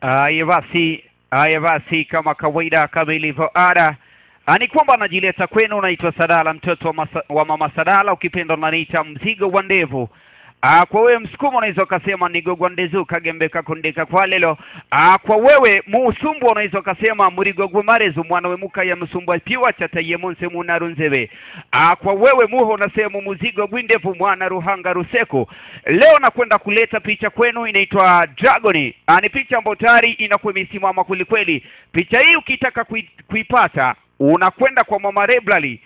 Haya basi, haya basi, kama kawaida, kama ilivyo ada, Ah, ni kwamba anajileta kwenu. Naitwa Sadala, mtoto wa, masa, wa mama Sadala, ukipenda unaniita mzigo wa ndevu. Ah, kwa wewe msukuma unaweza ukasema nigogwa ndezu kagembe kakondeka kwa lelo. Ah, kwa wewe musumbwa unaweza ukasema murigogwe marezu mwana we muka ya msumbwa piwa chataye monse munarunzebe. Ah, kwa wewe muho unasema muzigo gwindevu mwana ruhanga ruseko. Leo nakwenda kuleta picha kwenu inaitwa Dragon. Ah, ni picha ambayo tayari inakuwa imesimama kwelikweli. Picha hii ukitaka kui, kuipata unakwenda kwa mama Reblali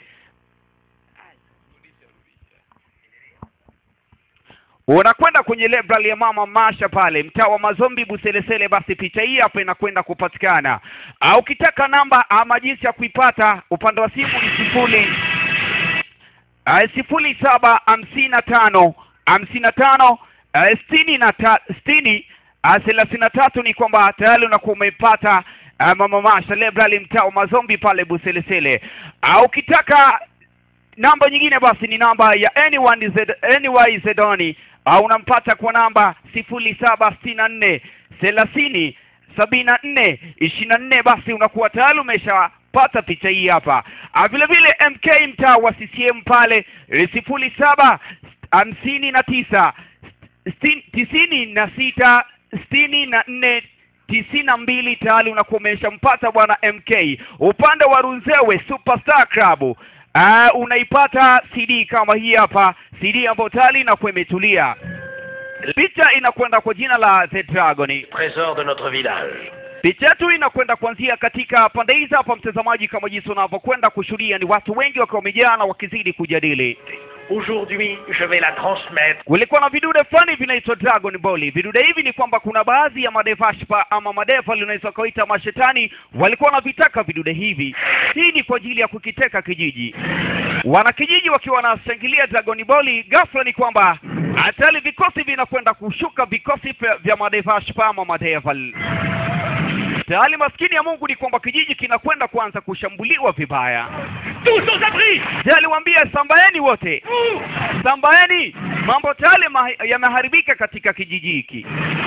unakwenda kwenye library ya mama Masha pale mtaa wa Mazombi Buselesele, basi picha hii hapa inakwenda kupatikana. Au ukitaka namba ama jinsi ya kuipata, upande wa simu ni sifuri uh, sifuri saba hamsini na tano hamsini na tano uh, sitini na ta, sitini uh, thelathini na tatu. Ni kwamba tayari unakuwa umeipata uh, mama Masha library mtaa wa Mazombi pale Buselesele. Au ukitaka namba nyingine basi ni namba ya anyone Z, anyway Zedoni au unampata kwa namba sifuri saba sitini na nne thelathini sabini na nne ishirini na nne basi unakuwa tayari umeshapata picha hii hapa. Ah, vile vile MK mtaa wa CCM pale sifuri saba hamsini na tisa sitini- tisini na sita sitini na nne tisini na mbili tayari unakuwa umeshampata bwana MK. Upande wa Runzewe Superstar Club uh, unaipata CD kama hii hapa, CD ambayo tayari inakuwa imetulia. Picha inakwenda kwa jina la The Dragon. Trésor de notre village. Picha yetu inakwenda kuanzia katika pande hizi hapa, mtazamaji, kama jinsi unavyokwenda kushuhudia, ni watu wengi wakiwa wamejaa na wakizidi kujadili. Aujourd'hui, je vais la transmettre. Kulikuwa na vidude fulani vinaitwa Dragon Ball. Vidude hivi ni kwamba kuna baadhi ya madevashpa ama madefa unaweza kuita mashetani walikuwa wanavitaka vidude hivi. Hii ni kwa ajili ya kukiteka kijiji. Wanakijiji wakiwa wanashangilia Dragon Ball, ghafla ni kwamba hatari vikosi vinakwenda kushuka, vikosi vya- vya madevashpa ama madeval tayari maskini ya Mungu ni kwamba kijiji kinakwenda kuanza kushambuliwa vibaya. Tous aux abris Je, aliwaambia sambaeni wote, sambaeni, mambo tayari ma- yameharibika katika kijiji hiki.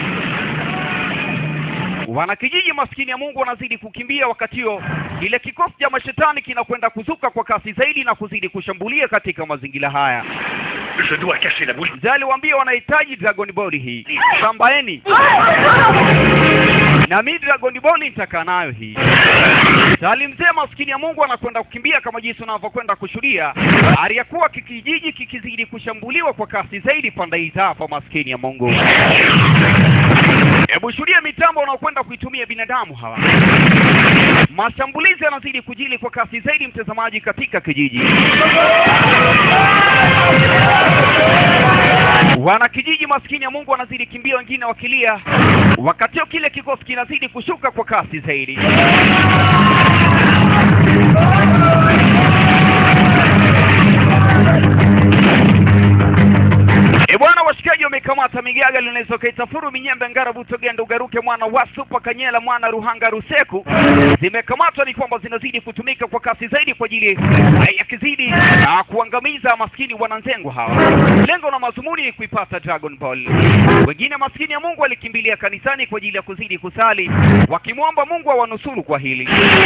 Wanakijiji maskini ya Mungu wanazidi kukimbia, wakati huo kile kikosi cha mashetani kinakwenda kuzuka kwa kasi zaidi na kuzidi kushambulia katika mazingira haya. Je dois cacher la bouche. Je, aliwaambia wanahitaji Dragon Ball hii, sambaeni na mi Dragon Ball nitakaa nayo hii. Sali mzee maskini ya Mungu anakwenda kukimbia kama jinsi unavyokwenda kushuhudia, aliyakuwa kikijiji kikizidi kushambuliwa kwa kasi zaidi pande hizi hapa, maskini ya Mungu. Hebu shuhudia mitambo unaokwenda kuitumia binadamu hawa. Mashambulizi yanazidi kujili kwa kasi zaidi, mtazamaji, katika kijiji. Wanakijiji maskini ya Mungu wanazidi kimbia, wengine wakilia, wakati huo kile kikosi kinazidi kushuka kwa kasi zaidi. E bwana, washikaji wamekamata migaga linaweza kaitafuru minyembe ngara butogenda ugaruke mwana wa supa kanyela mwana ruhanga ruseku zimekamatwa, ni kwamba zinazidi kutumika kwa kasi zaidi kwa ajili eh, ya kizidi ah, kuangamiza maskini wananzengwa hawa. Lengo na mazumuni ni kuipata Dragon Ball. Wengine maskini ya Mungu walikimbilia kanisani kwa ajili ya kuzidi kusali wakimwomba Mungu awanusuru kwa hili.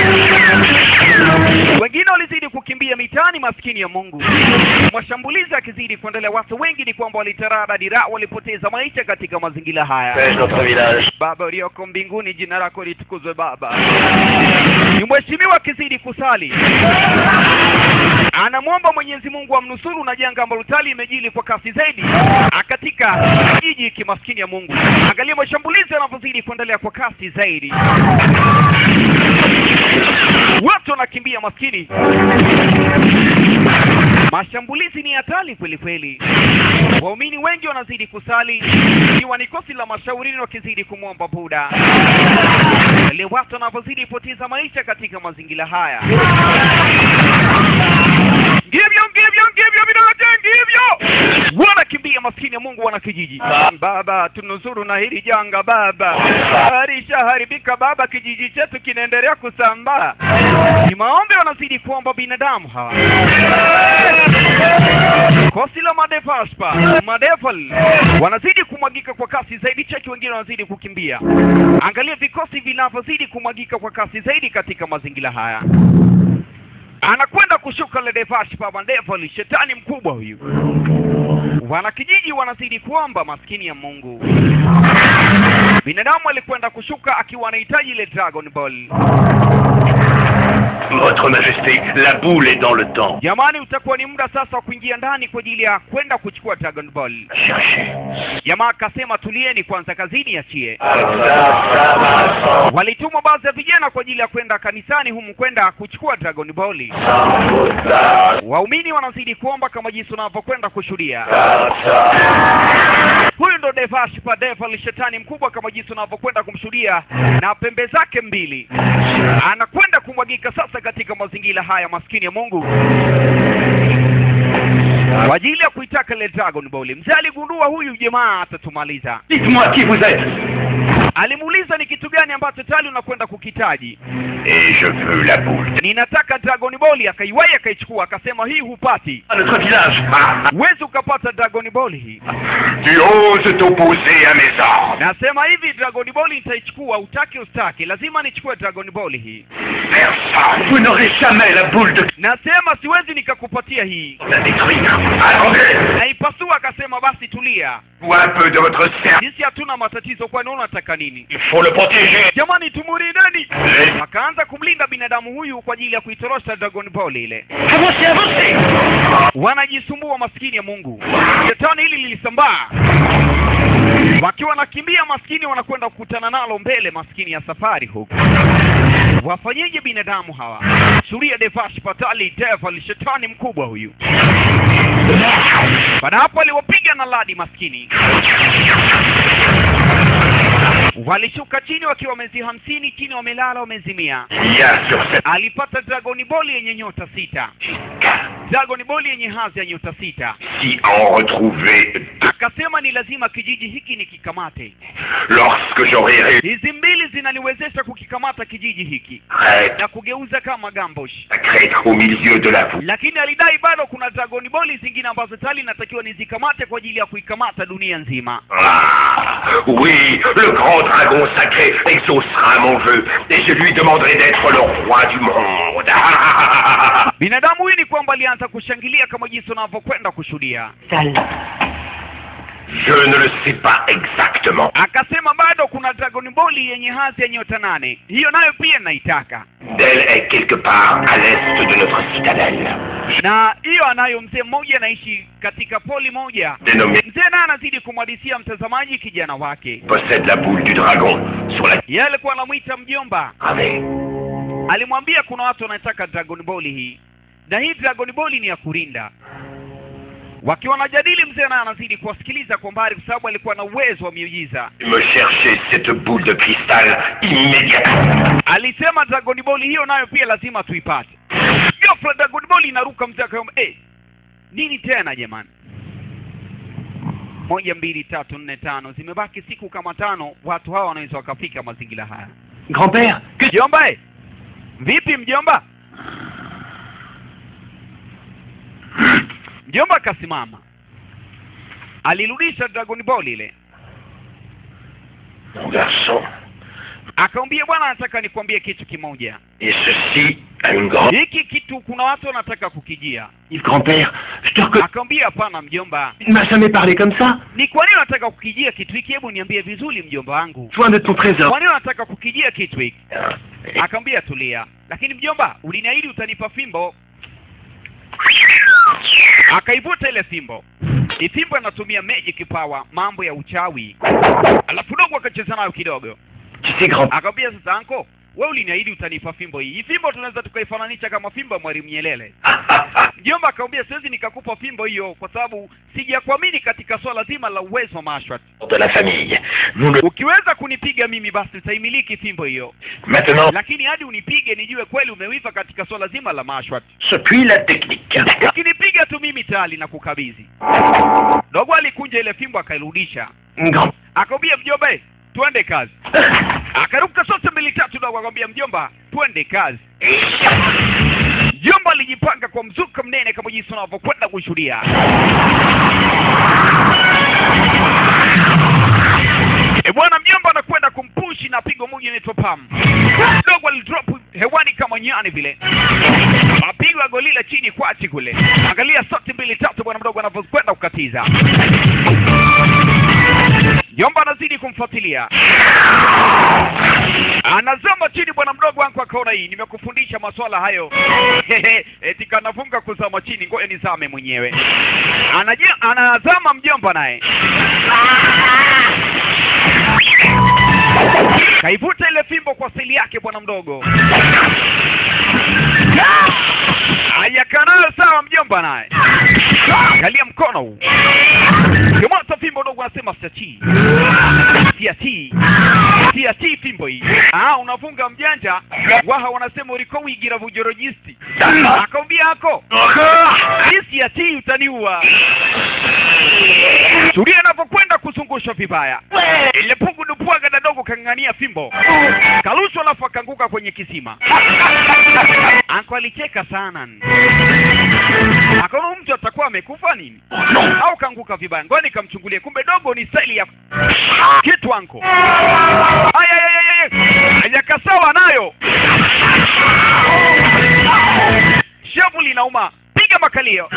Wengine walizidi kukimbia mitaani, maskini ya Mungu. Mashambulizi yakizidi kuendelea, watu wengi ni kwamba walitarada dira, walipoteza maisha katika mazingira haya. Fais notre village. Baba ulioko mbinguni, jina lako litukuzwe. Baba ni mheshimiwa akizidi kusali, anamwomba Mwenyezi Mungu amnusuru na janga ambalo tali imejili kwa kasi zaidi ah, katika kijiji hiki maskini ya Mungu. Angalia mashambulizi yanavyozidi kuendelea kwa kasi zaidi, watu wanakimbia maskini. Mashambulizi ni hatari kweli kweli. Waumini wengi wanazidi kusali, ikiwa ni kosi la mashaurini wakizidi kumwomba Buda. Wale watu wanavyozidi poteza maisha katika mazingira haya. Ngivyo, ngivyo, ngivyo, vinawate, ngivyo, wanakimbia maskini ya Mungu wana kijiji. Baba, tunusuru na hili janga baba, alishaharibika baba, kijiji chetu kinaendelea kusambaa. Ni maombi wanazidi kuomba binadamu hawa. Kosi la madefaspa madefal wanazidi kumwagika kwa kasi zaidi, cheki wengine wanazidi kukimbia. Angalia vikosi vinavyozidi kumwagika kwa kasi zaidi katika mazingira haya. Anakwenda kushuka ledefaspa madefal, shetani mkubwa huyu. Wanakijiji wanazidi kuomba, maskini ya Mungu. Binadamu alikwenda kushuka akiwa anahitaji ile Dragon Ball. Votre Majesté, la boule est dans le temps. Jamani, utakuwa ni muda sasa wa kuingia ndani kwa ajili ya kwenda kuchukua Dragon Ball. Cherchez. Jamaa akasema tulieni kwanza, kazini achie. Walitumwa baadhi ya vijana kwa ajili ya kwenda kanisani humu kwenda kuchukua Dragon Ball. Waumini wanazidi kuomba kama jinsi unavyokwenda kushuhudia. Huyu ndo Devashpa Devil, shetani mkubwa kama jinsi unavyokwenda kumshuhudia, na pembe zake mbili anakwenda kumwagika sasa katika mazingira haya, maskini ya Mungu, kwa ajili ya kuitaka ile Dragon Ball. Mzee aligundua huyu jamaa atatumaliza. Dites-moi qui vous êtes. Alimuuliza ni kitu gani ambacho tayari unakwenda kukitaji. Et je veux la boule. Ninataka Dragon Ball. Akaiwahi akaichukua, akasema hii hupati, À notre village. Ah, huwezi ukapata Dragon Ball hii. tu oses t'opposer à mes ordres. Nasema hivi, Dragon Ball nitaichukua, utaki ustaki, lazima nichukue Dragon Ball hii. Personne. Vous n'aurez jamais la boule de Nasema siwezi nikakupatia hii. la détruire. Attendez. Naipasua, akasema basi tulia, Ou un peu de votre cerveau. sisi hatuna matatizo, kwani wewe unataka nini? Il faut le protéger. Jamani, tumulindeni. Les- Akaanza kumlinda binadamu huyu kwa ajili ya kuitorosha Dragon Ball ile. Avancez, avancez. Wanajisumbua maskini ya Mungu. Shetani hili lilisambaa, wakiwa wanakimbia, maskini wanakwenda kukutana nalo mbele, maskini ya safari huku. Wafanyeje binadamu hawa? Shuria Devash Patali Devil, shetani mkubwa huyu. Baada hapo aliwapiga na ladi maskini, walishuka chini wakiwa wamezi hamsini chini, wamelala wamezimia. Il y a sur cette Alipata Dragon Ball yenye nyota sita, Dragon Ball yenye hadhi ya nyota sita. si en retrouver deux. Akasema ni lazima kijiji hiki nikikamate. Lorsque j'aurai réussi Hizi mbili zinaniwezesha kukikamata kijiji hiki prêtre na kugeuza kama gambosh, sacré au milieu de la voûte. lakini alidai bado kuna Dragon Ball zingine ambazo tayari natakiwa nizikamate kwa ajili ya kuikamata dunia nzima. Ah, oui, le grand dragon sacré exaucera mon vœu et je lui demanderai d'être le roi du monde. Binadamu huyu ni kwamba alianza kushangilia kama jinsi unavyokwenda kushuhudia. Je ne le sais pas exactement. Akasema bado kuna Dragon Ball yenye hadhi ya nyota nane, hiyo nayo pia naitaka, Elle est quelque part à l'est de notre citadelle, na hiyo anayo mzee mmoja anaishi katika poli moja. dénommée Mzee naye anazidi kumhadithia mtazamaji kijana wake, possède la boule du dragon sur la yeye alikuwa anamwita mjomba. gravée. Alimwambia kuna watu wanataka Dragon Ball hii, na hii Dragon Ball ni ya kurinda. Wakiwa wanajadili, mzee naye anazidi kuwasikiliza kwa mbali, kwa sababu alikuwa na uwezo wa miujiza. Me chercher cette boule de cristal immédiatement. Alisema Dragon Ball hiyo nayo pia lazima tuipate. Ghafla Dragon Ball inaruka, mzee akaomba, eh, nini tena jamani? Moja, mbili, tatu, nne, tano, zimebaki siku kama tano, watu hawa wanaweza wakafika mazingira haya. Grand-père, que Mjomba, eh, vipi mjomba? Mjomba akasimama, alirudisha Dragon Ball ile, Mon garçon, akamwambia bwana, nataka nikwambie kitu kimoja. et ceci a une grande... Hiki kitu kuna watu wanataka kukijia. Yves, grand-père, je te reconnais. Akamwambia hapana mjomba, Tu ne m'as jamais parlé comme ça. ni kwa nini unataka kukijia kitu hiki? Hebu niambie vizuri mjomba wangu, Soin de ton trésor. kwa nini unataka kukijia kitu hiki? Et- Akamwambia tulia, lakini mjomba, uliniahidi utanipa fimbo. Akaivuta ile fimbo, ni fimbo inatumia magic power, mambo ya uchawi. Alafu dogo akacheza nayo kidogo, Tu sais, grand akamwambia sasa, anko wewe uliniahidi utanipa fimbo hii. Hii fimbo tunaweza tukaifananisha kama fimbo ya Mwalimu Nyerere. mjomba akamwambia siwezi nikakupa fimbo hiyo kwa sababu sijakuamini katika swala zima la uwezo wa mashwat de la famille. Nous ne... ukiweza kunipiga mimi basi utaimiliki fimbo hiyo Maintenant, lakini hadi unipige nijue kweli umewiva katika swala zima la mashwat ce puis la technique. ukinipiga tu mimi tayari na kukabidhi dogo alikunja ile fimbo akairudisha Grand. akamwambia mjomba "Eh, twende kazi akaruka sote mbili tatu dogo akamwambia mjomba twende kazi mjomba alijipanga kwa mzuka mnene kama jinsi unavyokwenda kushuhudia e bwana mjomba anakwenda kumpushi na pigo moja inaitwa pam dogo alidrop hewani kama nyani vile apigwa golila chini kwachi kule angalia sote mbili tatu bwana mdogo anavyokwenda kukatiza Jomba anazidi kumfuatilia, anazama chini. Bwana mdogo wangu akaona hii, nimekufundisha maswala hayo eti kanafunga kuzama chini, ngoja nizame mwenyewe. Anaje, anazama mjomba naye kaivuta ile fimbo kwa seli yake bwana mdogo, ayakaa nayo sawa mjomba naye, angalia mkono huu Kimwata fimbo dogo anasema siachii, siachii, siachii fimbo hii. Ah, unafunga mjanja, waha wanasema uliko wigira vujorojisti. Akamwambia ako hii siachii, utaniua. Tulia anapokwenda kuzungushwa vibaya, ile pugu dupwaga na dogo kang'ang'ania fimbo, karushwa alafu akanguka kwenye kisima. Anko alicheka sana, akaona huyu mtu atakuwa amekufa nini au kaanguka vibaya, ngoja nikamchungulie, kumbe dogo ni staili ya kitu anko. Aya, aya, aya, aya. Hajakasawa nayo, shavu linauma, piga makalio,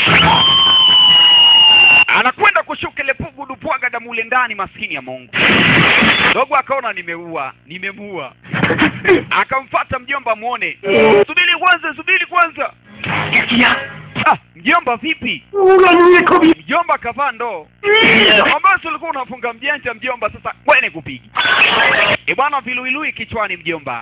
anakwenda kushuka ile pugu dupwaga damu ule ndani, maskini ya Mungu. Dogo akaona nimeua, nimemuua, akamfata mjomba muone, subiri kwanza, subiri kwanza. Qu'est-ce qu'il y a Ah, mjomba vipi? Oh, la nuit est trop bien. Mjomba kavaa ndoo ambayo si ulikuwa unafunga mjanja mjomba, sasa kwene kupigi e bwana, viluilui kichwani mjomba.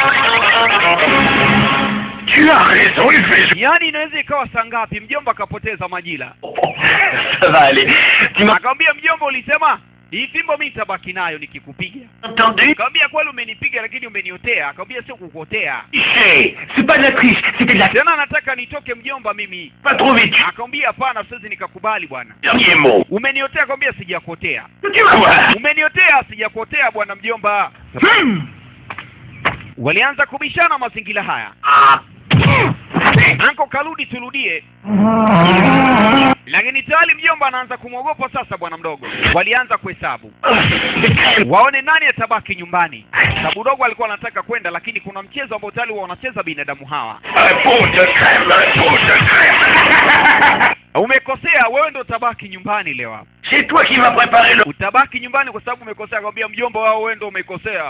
Tu as raison, il fait jour. Yaani inaweza ikawa saa ngapi? Mjomba akapoteza majira, Ça va aller. Tu m'as akamwambia mjomba, ulisema hii fimbo mimi nitabaki nayo nikikupiga. entendu Akamwambia kweli umenipiga, lakini umeniotea. Akamwambia sio kukuotea Tricher. C'est pas de la triche, c'était de la... tena, nataka nitoke mjomba mimi. Pas trop vite. Akamwambia hapana, siwezi nikakubali bwana, Dernier mot. umeniotea. Akamwambia sijakuotea. Tu vas voir. Umeniotea, sijakuotea bwana mjomba. Hmm. Walianza kubishana mazingira haya. Ah. Anko karudi, turudie. Lakini tayari mjomba anaanza kumwogopa sasa bwana mdogo. Walianza kuhesabu waone nani atabaki nyumbani. Sababu dogo alikuwa anataka kwenda, lakini kuna mchezo ambao tayari wa wanacheza binadamu hawa. Un pot de crème, un pot de crème. Umekosea, wewe ndo utabaki nyumbani leo hapa. C'est toi qui m'as préparé le... Utabaki nyumbani kwa sababu umekosea. Akamwambia mjomba wao, wewe ndo umekosea,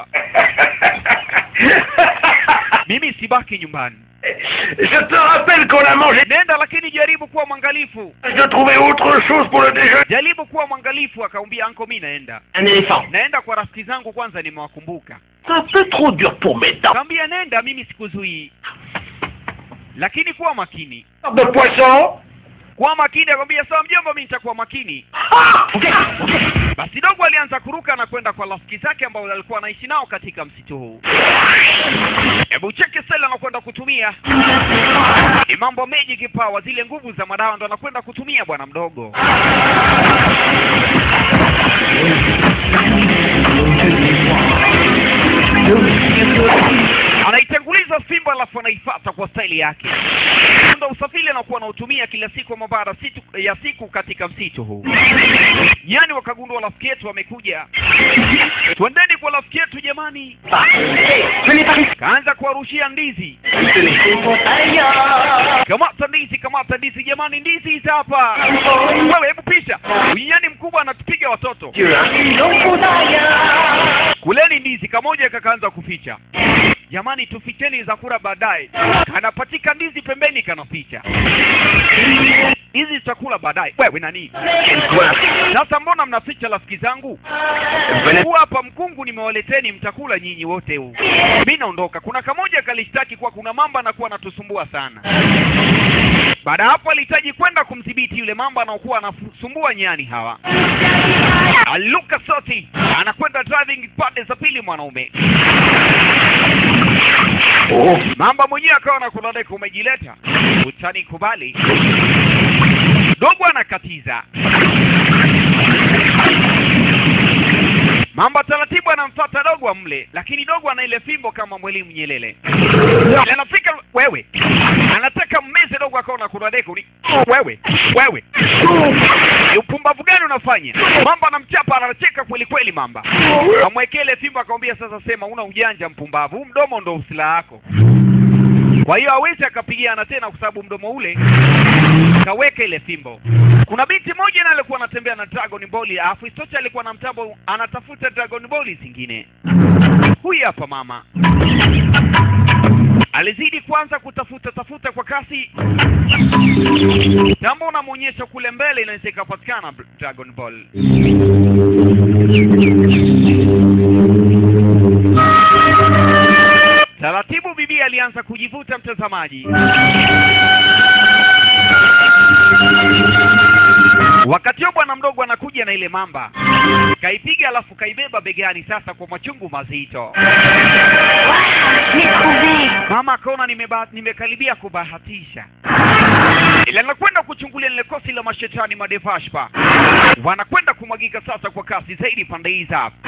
mimi sibaki nyumbani. Je te rappelle qu'on a mangé Nenda, lakini jaribu kuwa mwangalifu, de trouver autre chose pour le déjeuner. jaribu kuwa mwangalifu. Akamwambia anko, mi naenda Un éléphant. naenda kwa rafiki zangu kwanza, nimewakumbuka. C'est un peu trop dur pour mes dents. Akamwambia nenda, mimi sikuzuii, lakini kuwa makini, De poisson kuwa makini. Akamwambia sawa mjomba, mimi nitakuwa makini. Ah Ok, ok. Basi dogo alianza kuruka na kwenda kwa rafiki zake ambao alikuwa anaishi nao katika msitu huu. Hebu cheke sela anakwenda kutumia ni mambo meji kipawa, zile nguvu za madawa ndo anakwenda kutumia bwana mdogo. Anaitanguliza fimbo alafu anaifata kwa staili yake. Ndo usafiri anakuwa anautumia kila siku ama baada situ- ya siku katika msitu huu. Nyani wakagundua rafiki yetu wamekuja, twendeni kwa rafiki yetu jamani. Ah, hey, je n'ai pas risqué. Kaanza kuwarushia ndizi, Tenez. kamata ndizi, kamata ndizi jamani, ndizi hizi hapa. Wewe hebu pisha, huyu nyani mkubwa anatupiga watoto. Dieu, hein. Kuleni ndizi, kamoja kakaanza kuficha. Jamani, tuficheni za kula baadaye. Kanapatika ndizi pembeni, kanaficha hizi tutakula baadaye. Wewe nani Quelle coiffe. sasa? Mbona mnaficha rafiki zangu? Venez. huu hapa mkungu nimewaleteni, mtakula nyinyi wote huu. Mi naondoka. Kuna kamoja kalishtaki kuwa kuna mamba anakuwa anatusumbua sana. baada ya hapo alihitaji kwenda kumdhibiti yule mamba anaokuwa anasumbua nyani hawa aluka soti anakwenda driving pande za pili mwanaume Oh, mamba mwenyewe akawa na kunadeka umejileta utanikubali dogo anakatiza mamba taratibu anamfata dogo amle lakini dogo ana ile fimbo kama mwalimu nyelele Ile anafika wewe anataka mmeze dogo akawa na kunadeka uni wewe wewe ni upumbavu gani unafanya mamba anamchapa anacheka kweli kweli mamba amwekee ile fimbo akamwambia sasa sema una ujanja mpumbavu huu mdomo ndo usilaha yako kwa hiyo hawezi akapigiana tena kwa sababu mdomo ule kaweka ile fimbo kuna binti moja na alikuwa anatembea na dragon ball alafu istocha alikuwa na mtambo anatafuta dragon ball zingine huyu hapa mama alizidi kwanza kutafuta tafuta kwa kasi jambo unamwonyesha kule mbele inaweza ikapatikana br- dragon ball taratibu bibi alianza kujivuta mtazamaji wakati huo bwana mdogo anakuja na ile mamba kaipiga alafu kaibeba begani sasa kwa machungu mazito Je l'ai trouvé. mama akaona nimeba- nimekaribia kubahatisha ila anakwenda kuchungulia lile kosi la mashetani madevashpa wanakwenda kumwagika sasa kwa kasi zaidi pande hizi hapa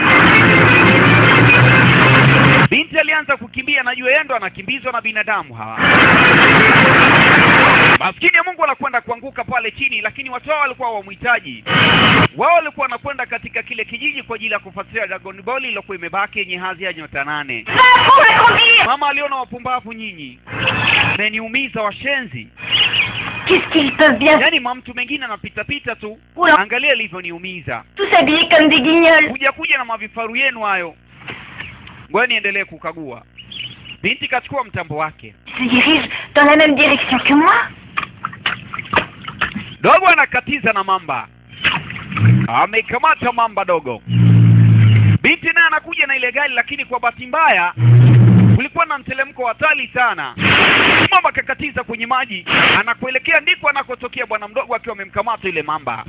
binti alianza kukimbia najua yeye ndo anakimbizwa na binadamu hawa maskini ya mungu anakwenda kuanguka pale chini lakini watu hao walikuwa wamhitaji wao walikuwa wanakwenda katika kile kijiji kwa ajili ya kufuatilia dragon ball iliyokuwa imebaki yenye hadhi ya nyota nane Va, pour la conduire mama aliona wapumbavu nyinyi meniumiza washenzi Qu'est-ce qu'ils peuvent bien yaani mamtu mengine anapitapita tu Oula. angalia alivyoniumiza tous habillés comme des guignols kuja kuja na mavifaru yenu hayo ngoja niendelee kukagua binti kachukua mtambo wake Ils se dirigent dans la même direction que moi dogo anakatiza na mamba amekamata mamba dogo binti naye anakuja na ile gari lakini kwa bahati mbaya kulikuwa na mtelemko hatari sana mamba akakatiza kwenye maji anakuelekea ndiko anakotokea bwana mdogo akiwa amemkamata ile mamba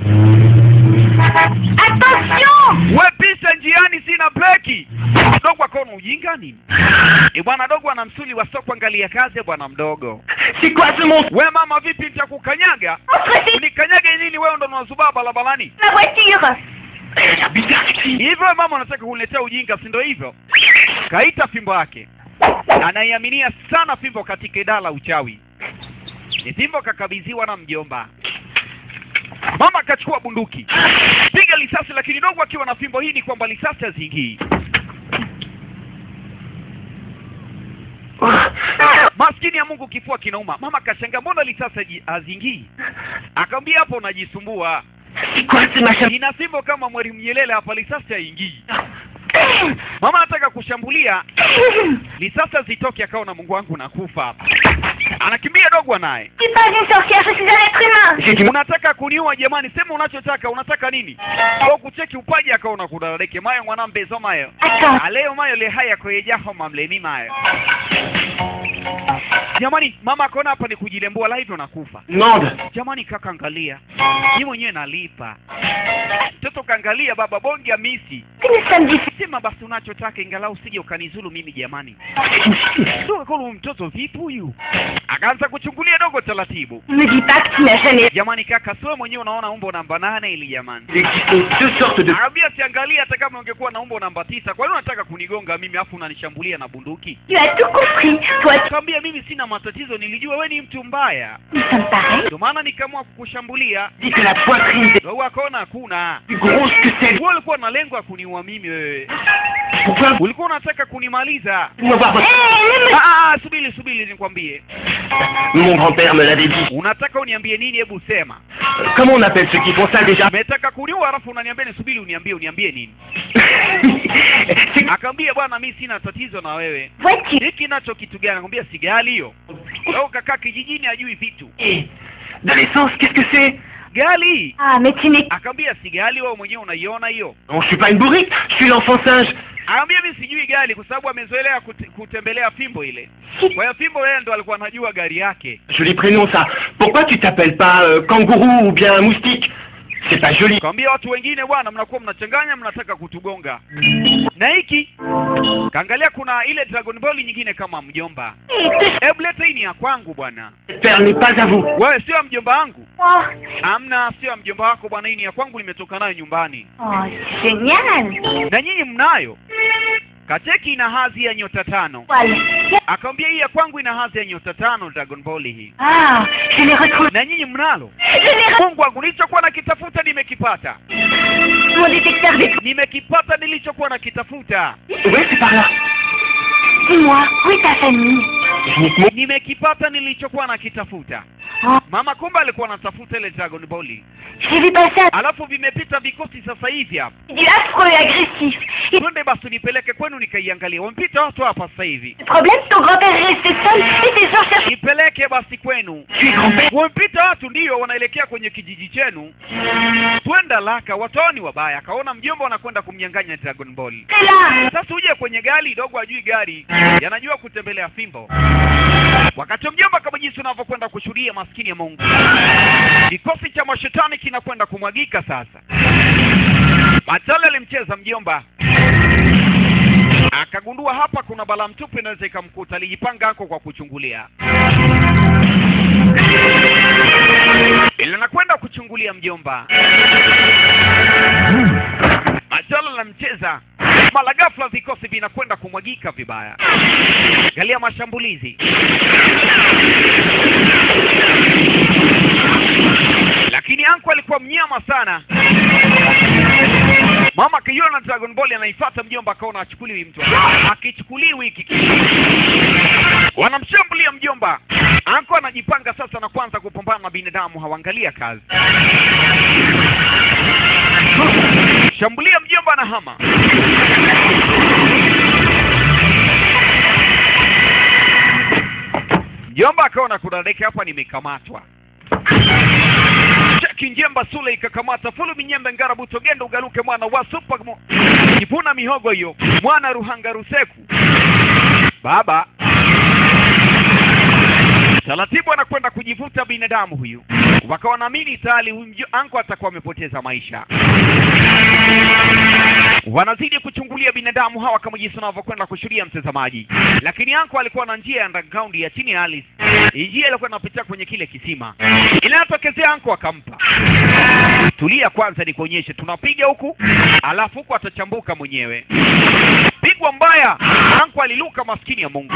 Attention we pisa njiani sina breki dogo akaona ujinga nini e bwana dogo ana msuli wa soko angalia kazi ya bwana mdogo c'est quoi ce monstre we mama vipi nitakukanyaga Entre unikanyage nini wewe ndo unazubaa barabarani ma voiture Elle a l'air bizarre, cette fille. hivyo we mama unataka kuniletea ujinga si ndo hivyo kaita fimbo yake anaiaminia sana fimbo katika idara la uchawi ni fimbo kakabidhiwa na mjomba mama akachukua bunduki piga risasi lakini dogo akiwa na fimbo hii ni kwamba risasi hazingii maskini ya mungu kifua kinauma mama kashanga mbona risasi haji- hazingii akamwambia hapo unajisumbua C'est quoi ce machin ina fimbo kama mwalimu nyelele hapa risasi haingii mama anataka kushambulia risasi hazitoki akaona mungu wangu nakufa hapa anakimbia dogo naye Je suis pas une sorcière, je suis un être humain J'ai du mal. unataka kuniua jamani sema unachotaka unataka nini au kucheki upaji akaona kudaradeke mayo mwanambezo mayo Attends, aleo mayo le haya kweyejaho mamlemi mayo jamani mama akaona hapa ni kujilembua la hivyo nakufa Demande. jamani kaka angalia ni mwenyewe nalipa mtoto kaangalia baba bonge misi que nous sommes différents. sema basi unachotaka ingalau usije ukanizulu mimi jamani C'est une fille. dogo kolo mtoto vipi huyu akaanza kuchungulia dogo taratibu Ne me dis pas que tu n'as jamais... jamani kaka siwe mwenyewe unaona umbo namba nane ili jamani Il existe deux sortes de... Arabia siangalia hata kama ungekuwa na umbo namba tisa kwa nini unataka kunigonga mimi afu unanishambulia na bunduki Tu as tout compris. Toi, tu... kaambia mimi sina matatizo nilijua we ni mtu mbaya Nous sommes pareils. ndio maana nikaamua kukushambulia Dit que la poitrine est dogo akaona hakuna plus grosse que celle... wewe ulikuwa na lengo ya kuniua mimi wewe Pourquoi vous ulikuwa unataka kunimaliza me voir votre... Hé, ne me... ah, ah, subiri subiri nikwambie Mon grand-père me l'avait dit. unataka uniambie nini hebu sema Euh, Comment on appelle ceux qui font ça déjà umetaka kuniua alafu unaniambia nisubiri uniambie uniambie nini C'est... akaambia bwana mi sina tatizo na wewe Vois-tu hiki nacho kitu gani akamwambia sigali hiyo leo kakaa kijijini ajui vitu Eh, De l'essence, qu'est-ce que c'est gali Ah, mais tu n'es... akaambia sigali wewe mwenyewe unaiona hiyo Non, je suis pas une bourrique, je suis l'enfant singe. Aambia mimi sijui gari kwa sababu amezoelea kute, kutembelea fimbo ile. Kwa hiyo fimbo yeye ndo alikuwa anajua gari yake. Joli prénom ça. Pourquoi tu t'appelles pas euh, kangourou ou bien moustique C'est pas joli. Kaambia watu wengine bwana, mnakuwa mnachanganya, mnataka kutugonga. Na hiki kaangalia, kuna ile Dragon Ball nyingine kama mjomba. Hebu leta hii ni ya kwangu bwana. Cette paire n'est pas à vous. Wewe sio ya mjomba wangu? Oh, Amna, sio ya mjomba wako bwana, hii ni ya kwangu, nimetoka nayo nyumbani. oh c'est génial. Na nyinyi mnayo? Kacheki ina hadhi ya nyota tano. Voilà. Akamwambia hii ya kwangu ina hadhi ya nyota tano Dragon Ball hii. Ah, je l'ai retrouvé. Na nyinyi mnalo? Je l'ai retrouvé. Mungu wangu, nilichokuwa nakitafuta nimekipata. Mon détecteur d'étoiles. Nimekipata nilichokuwa nakitafuta. Ouais, c'est par là. Dis-moi, où est ta famille Uniquement. Nimekipata nilichokuwa nakitafuta. Oh, Mama kumbe alikuwa anatafuta ile Dragon Ball. j'ai vu passer un Alafu vimepita vikosi sasa hivi hapa. du affreux et agressif. Et Twende basi nipeleke kwenu nikaiangalia. Wamepita watu hapa sasa hivi. le problème, ton grand-père est resté seul et tes gens cherchent... Nipeleke basi kwenu. Tu es grand-père Wamepita watu ndio wanaelekea kwenye kijiji chenu. Twenda laka, watu hao ni wabaya. Akaona mjomba wanakwenda kumnyang'anya Dragon Ball. C'est là Sasa uje kwenye gari dogo, ajui gari, yanajua kutembelea fimbo. Wakati mjomba kama jinsi unavyokwenda kushuhudia, maskini ya Mungu, kikosi cha mashetani kinakwenda kumwagika sasa. Matale alimcheza mjomba, akagundua hapa kuna bala mtupu inaweza ikamkuta. Alijipanga hako kwa kuchungulia, ili anakwenda kuchungulia mjomba. Majala anamcheza mara ghafla, vikosi vinakwenda kumwagika vibaya. Angalia mashambulizi, lakini anko alikuwa mnyama sana. Mama akiona Dragon Ball anaifuata mjomba, akaona achukuliwi mtu, akichukuliwi hiki kitu. wanamshambulia mjomba. Anko anajipanga sasa na kwanza kupambana na binadamu, hawaangalia kazi. Shambulia mjomba na hama. Mjomba akaona kuna deke hapa, nimekamatwa. Cheki njemba sule ikakamata fulu minyembe ngara butogendo ugaluke mwana wa supa mo- kivuna mihogo hiyo mwana ruhanga ruseku baba taratibu anakwenda kujivuta binadamu huyu wakawa naamini tayari huyu mjo- anko atakuwa amepoteza maisha wanazidi kuchungulia binadamu hawa kama jinsi wanavyokwenda kushuhudia mtazamaji lakini anko alikuwa na njia ya underground ya chini ya ardhi Hii njia ilikuwa inapitia kwenye kile kisima inayotokezea anko akampa tulia kwanza nikuonyeshe tunapiga huku alafu huku atachambuka mwenyewe pigwa mbaya anko aliluka maskini ya mungu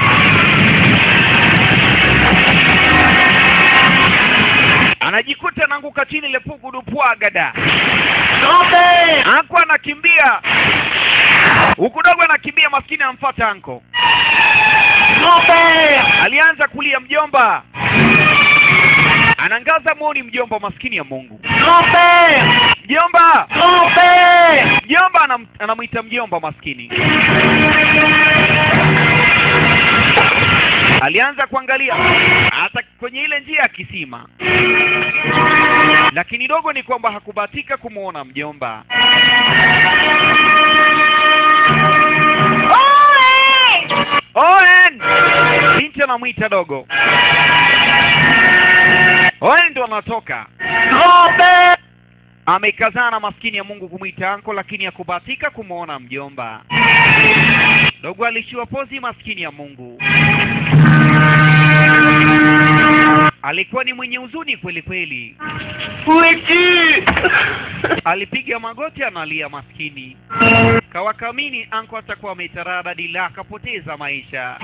anajikuta anaanguka chini lepugudupwagada Grand-père anko anakimbia huku dogo anakimbia maskini amfata anko Grand-père alianza kulia mjomba anangaza mwoni mjomba maskini ya mungu Grand-père mjomba Grand-père mjomba anam, anamwita mjomba maskini alianza kuangalia hata kwenye ile njia ya kisima lakini dogo ni kwamba hakubahatika kumwona mjomba Ohé Owen! Binti anamwita dogo. Owen ndo anatoka. Grand-père Amekazana maskini ya Mungu kumwita anko, lakini hakubahatika kumwona mjomba. Dogo alishiwa pozi, maskini ya Mungu. Alikuwa ni mwenye huzuni kweli kweli, Où es-tu alipiga magoti analia maskini. Kawakamini anko atakuwa ametarada dila, akapoteza maisha.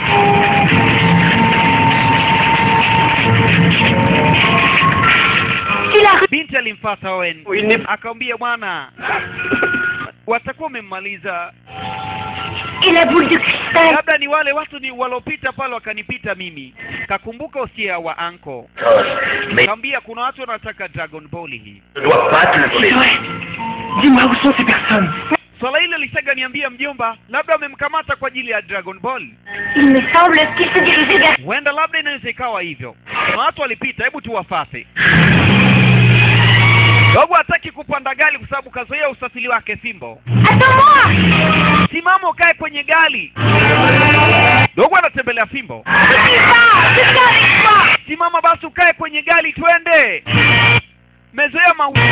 Tu l'as Binti alimfata Owen Il n'est pas... akamwambia, bwana, watakuwa wamemmaliza, Et la boule de cristal labda ni wale watu ni walopita pale wakanipita mimi. Kakumbuka usia wa anko, Mais kaambia kuna watu wanataka Dragon Ball hii. je ne dois pas te le C'est donner. vrai Dis-moi où sont ces personnes Swala hilo lisaga niambia mjomba, labda wamemkamata kwa ajili ya Dragon Ball. Il me semble qu'il se dirigeait vers... Huenda labda inaweza ikawa hivyo, kuna watu walipita, hebu tuwafate. dogo hataki kupanda gari kwa sababu kazoea usafiri wake fimbo Attends-moi simama ukae kwenye gari dogo anatembelea fimbo Ne suis pas Je viens avec toi simama basi ukae kwenye gari twende mezoea mauta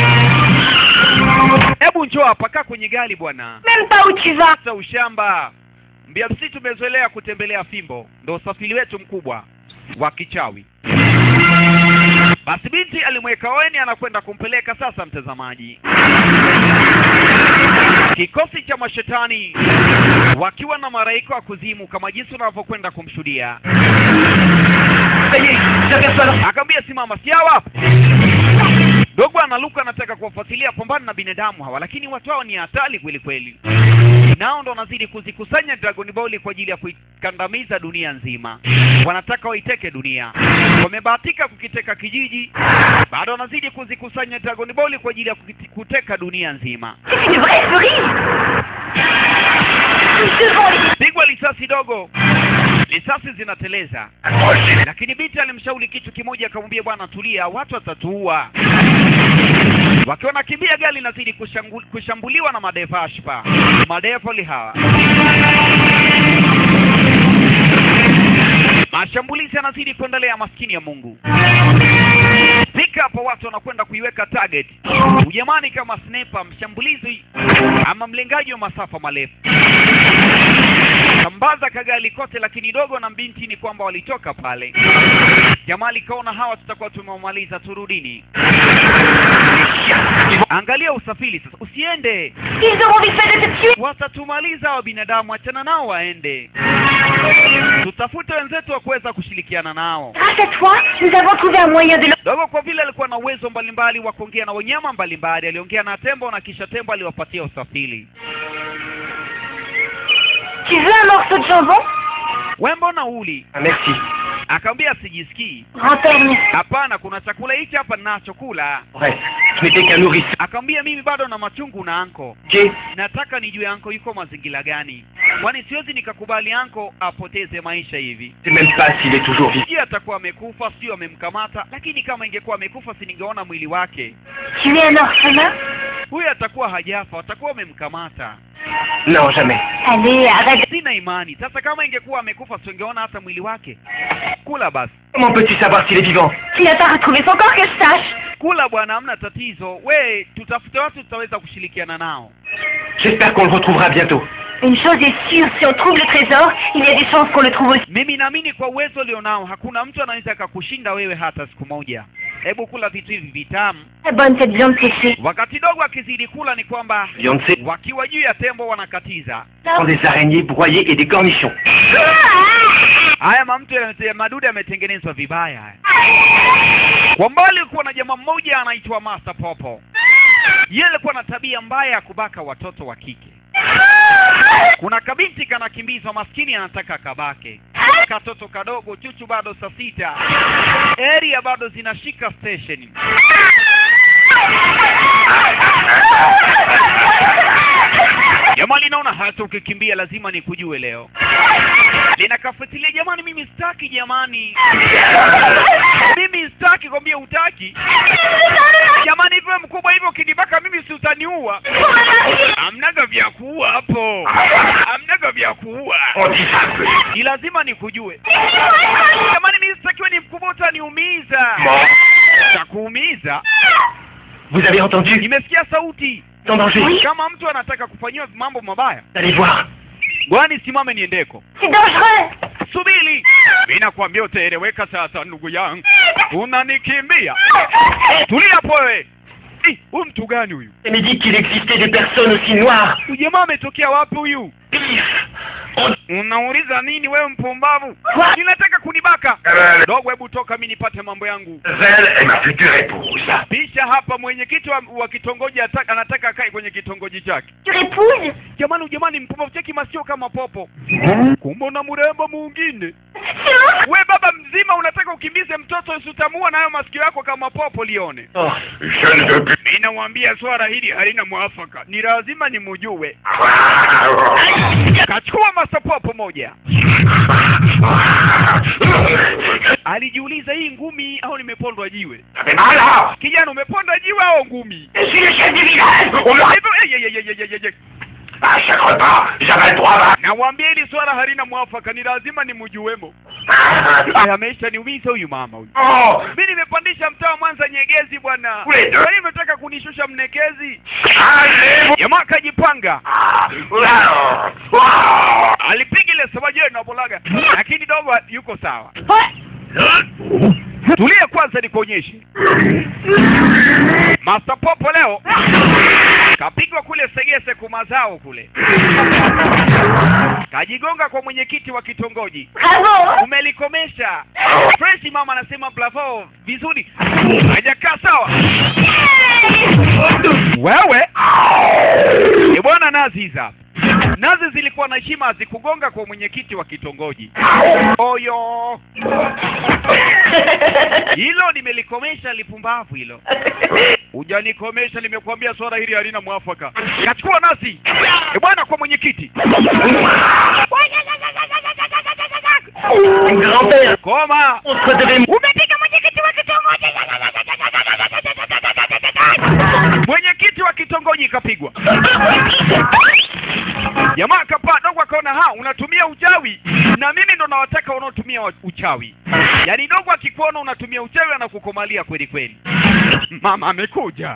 hebu njoo hapa kaa kwenye gari bwana Même pas où tu vas sasa ushamba mbia msi tumezoelea kutembelea fimbo ndo usafiri wetu mkubwa wa kichawi basi binti alimweka weni anakwenda kumpeleka sasa mtazamaji kikosi cha mashetani wakiwa na maraika wa kuzimu kama jinsi unavyokwenda kumshuhudia akaambia simama si hawa hapo dogo analuka anataka kuwafuatilia pambana na binadamu hawa lakini watu hao ni hatari kweli kweli nao ndo wanazidi kuzikusanya dragon ball kwa ajili ya kuikandamiza dunia nzima wanataka waiteke dunia wamebahatika kukiteka kijiji bado wanazidi kuzikusanya dragon ball kwa ajili ya kukiti- kuteka dunia nzima C'est une vraie cerise Devant les... pigwa risasi dogo risasi zinateleza Approchez. lakini binti alimshauri kitu kimoja akamwambia bwana tulia watu watatuua wakiwa nakimbia gari linazidi kushangu- kushambuliwa na madevashpa madevoli hawa mashambulizi yanazidi kuendelea maskini ya mungu fika hapo watu wanakwenda kuiweka target ujamani kama sniper mshambulizi ama mlengaji wa masafa marefu sambaza kagali kote lakini dogo na binti ni kwamba walitoka pale jamaa likaona hawa tutakuwa tumewamaliza turudini angalia usafiri sasa usiende Ils auront vite fait de te tuer watatumaliza hawa binadamu achana nao waende tutafute wenzetu wa kuweza kushirikiana nao Grâce à toi, nous avons trouvé un moyen de leur... dogo kwa vile alikuwa na uwezo mbalimbali wa kuongea na wanyama mbalimbali aliongea na tembo na kisha tembo aliwapatia usafiri Tu veux un morceau de jambon wembo na uli Ah, merci. akamwambia sijisikii Grand-père, merci. hapana kuna chakula hichi hapa ninachokula Bref, ce n'était qu'un nourrisson. akamwambia mimi bado na machungu na anko Ok nataka nijue anko yuko mazingira gani kwani siwezi nikakubali anko apoteze maisha hivi Je sais même pas s'il est toujours vivant. sijui atakuwa amekufa sijui amemkamata lakini kama ingekuwa amekufa si ningeona mwili wake Tu es un orphelin huyu atakuwa hajafa atakuwa amemkamata Non, jamais. Allez, arrête. sina imani sasa kama ingekuwa amekufa singeona hata mwili wake kula basi Comment peux-tu savoir s'il est vivant Tu n'as pas retrouvé son corps que je sache kula bwana hamna tatizo we tutafute watu tutaweza kushirikiana nao J'espère qu'on le retrouvera bientôt. Une chose est sûre, si on trouve le trésor, il y a des chances qu'on le trouve aussi. mimi naamini kwa uwezo ulionao hakuna mtu anaweza akakushinda wewe hata siku moja hebu kula vitu hivi vitamu Très bonne cette viande séchée. wakati dogo akizidi kula ni kwamba Beyoncé wakiwa juu ya tembo wanakatiza prend des araignées broyées et des cornichons. haya mamtu ya madude yametengenezwa vibaya haya kwa mbali kulikuwa na jamaa mmoja anaitwa Master Popo yeye alikuwa na tabia mbaya ya kubaka watoto wa kike kuna kabinti kanakimbizwa maskini anataka kabake katoto kadogo chuchu bado saa sita area bado zinashika station jamaa linaona hata ukikimbia lazima nikujue leo linakafuatilia jamani mimi sitaki jamani mimi sitaki kwambia hutaki jamani hivyo mkubwa hivyo ukinibaka mimi si utaniua amnaga vya kuua hapo amnaga vya kuua On dit ça peu. ni lazima nikujue jamani mimi sitakiwe ni mkubwa utaniumiza Mort. takuumiza Vous avez entendu nimesikia sauti En danger. kama mtu anataka kufanyiwa mambo mabaya Allez voir. gwani simame niendeko C'est dangereux subiri mi nakwambia utaeleweka sasa ndugu yangu unanikimbia tulia hapo wewe Eh, huyu mtu gani huyu Elle m'a dit qu'il existait des personnes aussi noires. huyu jamaa ametokea wapi huyu Pif On... unauliza nini wewe mpumbavu ninataka kunibaka dogo hebu toka mi nipate mambo yangu Elle est ma future épouse. pisha hapa mwenyekiti wa, wa kitongoji ataka, anataka akae kwenye kitongoji chake Tu épouses jamani huyu jamani mpumbavu cheki masio kama popo kumbe una mrembo mwingine C'est mon we baba mzima unataka ukimbize mtoto usitamua nayo masikio yako kama popo lione Oh, je ne veux plus. ninamwambia swala hili halina mwafaka ni lazima nimujue kachukua masapopo moja alijiuliza hii ngumi au nimepondwa jiwe Ça fait mal, hein kijana umepondwa jiwe au ngumi Je suis le chef du village On me Hivyo, eh, eh, eh, eh, eh, eh, À chaque repas, j'avais le droit à... nawambia hili swala halina mwafaka ni lazima nimjuemo Ah, ameisha niumiza huyu mama huyu Oh mi nimepandisha mtaa wa mwanza nyegezi bwana Kule ndo- kwa nini umetaka kunishusha mnekezi Allez jamaa akajipanga Ah, wow, wow. alipiga ile sabajeni na bolaga lakini dogo yuko sawa tulia kwanza nikuonyeshe Master Popo leo kapigwa kule Segese kumazao kule, kajigonga kwa mwenyekiti wa kitongoji. Bravo Umelikomesha fresh. Mama anasema bravo, vizuri, hajakaa sawa. Wewe ni bwana nazi hizi hapa. Nazi zilikuwa na heshima, hazikugonga kwa mwenyekiti wa kitongoji. Oyo, hilo nimelikomesha, lipumbavu hilo. Hujanikomesha, nimekuambia swala hili halina mwafaka. Kachukua nazi e bwana kwa mwenyekiti. Grand-père, Koma, on se devait... umepiga mwenyekiti wa kitongoji. Mwenyekiti wa kitongoji kapigwa. Jamaa kapaa dogo, akaona ha, unatumia uchawi na mimi ndo nawataka wanaotumia wa- uchawi. Yaani dogo akikuona unatumia uchawi anakukomalia kweli kweli. Mama amekuja.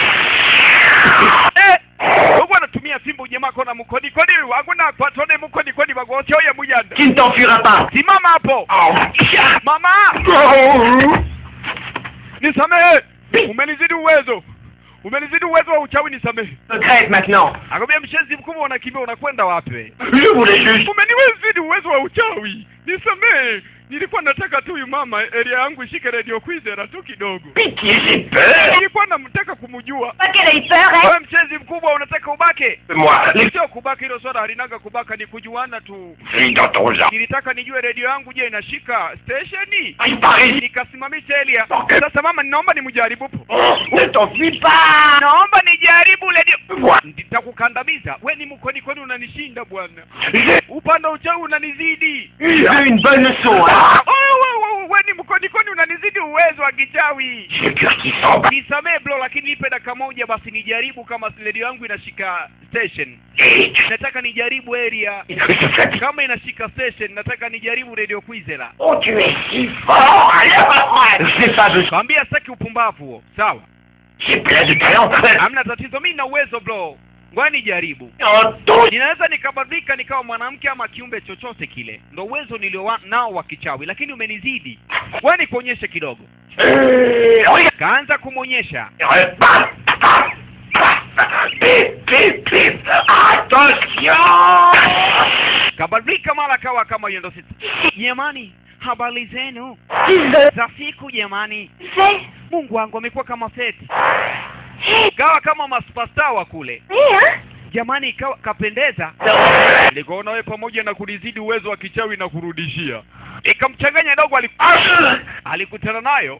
Eh, dogo anatumia fimbo, jamaa kona mkodi kodi, hakuna patone mkodi kodi bagosho ya mujanda. Tu ne t'enfuiras pas Simama hapo. Oh. Mama, Oh. nisamehe. Umenizidi uwezo. Umenizidi uwezo wa uchawi, nisamehe. Secrète maintenant Akamwambia mshenzi mkubwa, unakimbia unakwenda wapi wewe? Je voulais juste... Umeniwezidi uwezo wa uchawi, nisamehe. Nilikuwa nataka tu huyu mama area yangu ishike radio kwizera tu kidogo. Pitié, j'ai peur Nilikuwa namtaka kumjua. Pas qu'elle ait peur, hein Wewe mshenzi mkubwa, unataka ubake? Moi, les Sio kubaka, hilo swala halinaga kubaka, ni kujuana tu. filles dans ton genre Nilitaka nijue radio yangu, je, inashika stationi? Il paraît... Nikasimamisha elia. Sasa mama, ninaomba nimjaribu. Oh, ne t'enfuis pas Naomba nijaribu radio. Moi, Nitakukandamiza. We ni mkoni kwani unanishinda bwana. j'ai Upande wa uchawi unanizidi. eu une bonne leçon, hein Oh, we, we, we ni mkoni kwani unanizidi uwezo wa kichawi. J'ai le cœur qui s'en bat Nisamee bro, lakini nipe dakika moja basi nijaribu kama redio yangu inashika station. Et tu... Nataka nijaribu area. Je fatigue. Kama inashika station, nataka nijaribu radio Kwizera. Oh, tu es si fort alors J'ai pas besoin... Kwambia sitaki upumbavu huo. Sawa. J'ai plein de talent Hamna tatizo, mimi na uwezo bro. Ngoja nijaribu. En tout ninaweza nikabadilika nikawa mwanamke ama kiumbe chochote kile ndo uwezo nilio wa- nao wa kichawi lakini umenizidi wewe nikuonyeshe kidogo Euh, regarde kaanza kumwonyesha Bam, bam, bam. Pip, pip, pip. Attention kabadilika mara kawa kama hiyo ndo sisi jamani habari zenu za siku jamani C'est... mungu wangu amekuwa kama feti Hé, kawa kama maspasta wa kule hé, hein jamani ikawa kapendeza nikaona wewe pamoja na kunizidi uwezo wa kichawi na kurudishia ikamchanganya dogo aliku... alikutana nayo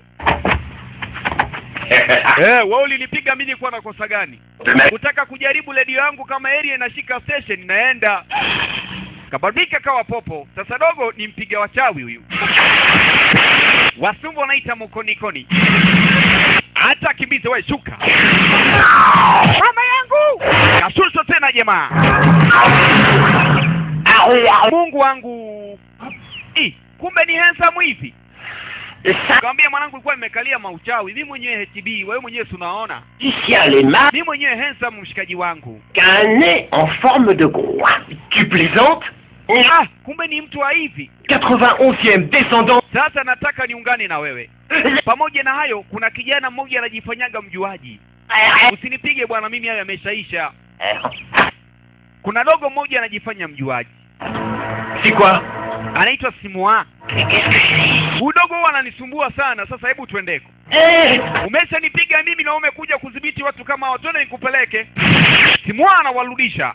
eh wewe ulinipiga mimi nilikuwa na kosa gani kutaka kujaribu redio yangu kama area inashika station naenda kabadilika kawa popo sasa dogo ni mpiga wachawi huyu wasumbu wanaita mkonikoni hata akimbize we shuka mama yangu kashusho tena jamaa mungu wangu Ih, kumbe ni handsome hivi kawambia mwanangu ilikuwa nimekalia mauchawi mi mwenyewe HB wewe mwenyewe tunaona Lucien Lema mi mwenyewe handsome mshikaji wangu a un nez en forme de groin. Tu plaisantes ah, kumbe ni mtu wa hivi 91e descendant. sasa nataka niungane na wewe pamoja na hayo kuna kijana mmoja anajifanyaga mjuaji usinipige bwana mimi hayo yameshaisha kuna dogo mmoja anajifanya mjuaji C'est quoi anaitwa simua Mais qu'est-ce que c'est huyu dogo huwa ananisumbua sana sasa hebu twendeko Eh, umeshanipiga mimi na umekuja kudhibiti watu kama hao twende nikupeleke simua anawarudisha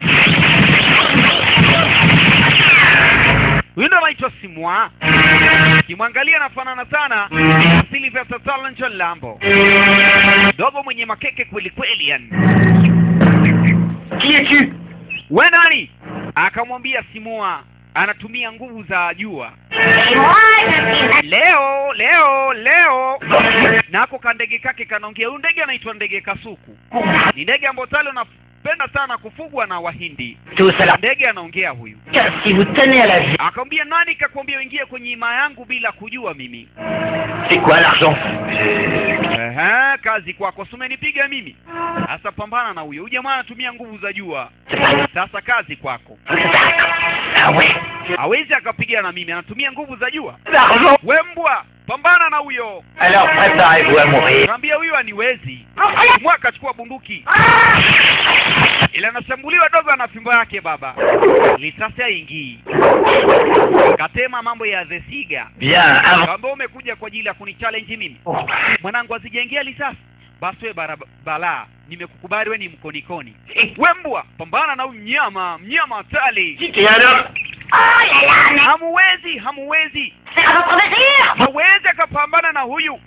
huyu ndo anaitwa simua kimwangalia anafanana sana na Sylvester Stallone John Lambo dogo mwenye makeke kweli kweli yani Qui es-tu we nani akamwambia simua anatumia nguvu za jua Et moi, je suis... leo leo leo nako kandege kake kanaongea huyu ndege anaitwa ndege kasuku ni ndege ambayo tale unapenda sana kufugwa na wahindi Tout cela. ndege anaongea huyu Car si vous tenez à la vie, akamwambia nani kakwambia uingie kwenye hima yangu bila kujua mimi c'est quoi l'argent Ehe, kazi kwako si umenipiga mimi sasa pambana na huyo huyu jamaa anatumia nguvu za jua C'est pas sasa kazi kwako Ah ouais hawezi akapiga na mimi anatumia nguvu za jua L'argent we mbwa pambana na huyo Alors préparez-vous à mourir. kaambia huyu aniwezi mwa akachukua bunduki ila anashambuliwa dogo ana fimbo yake baba lisasi haingii katema mambo ya the siga Bien, avant. kaambia umekuja kwa ajili ya kunichallenge mimi mwanangu asijaingia lisasi basi we bara- balaa nimekukubali we ni mkonikoni we mbwa pambana na huyu mnyama mnyama hatari Et alors Oh là là, mais hamuwezi hamuwezi c'est à votre mesure hawezi akapambana na huyu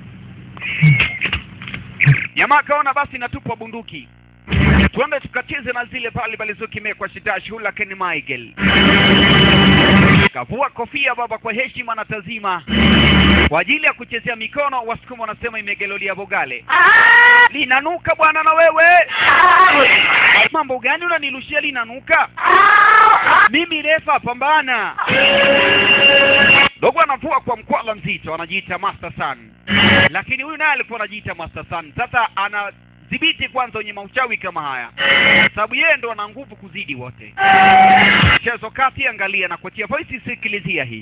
jamaa akaona basi natupwa bunduki tuende tukacheze na zile pale palizokimekwa shitashi hula ken michael kavua kofia baba kwa heshima na tazima kwa ajili ya kuchezea mikono wasukuma wanasema imegelolia bogale Ah linanuka bwana na wewe Ah vous- mambo gani unanilushia linanuka Ah mimi refa pambana dogo anavua kwa mkwala mzito anajiita master sun lakini huyu naye alikuwa anajiita master sun sasa anadhibiti kwanza wenye mauchawi kama haya sababu yeye ndo ana nguvu kuzidi wote mchezo kati angalia na kuachia voice sikilizia hii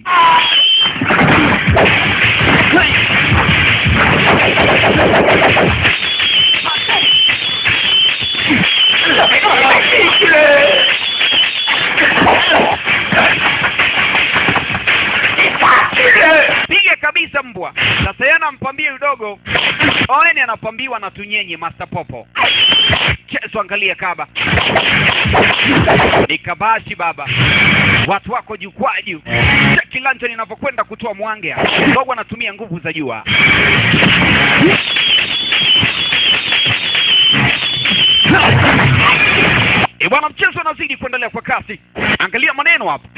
piga kabisa mbwa sasa yeye anampambia udogo oeni anapambiwa na tunyenye master popo chezo angalia kaba ni kabashi baba watu wako jukwaju kilanja ninavyokwenda kutoa mwange dogo anatumia nguvu za jua E bwana, mchezo unazidi kuendelea kwa kasi. Angalia maneno hapo.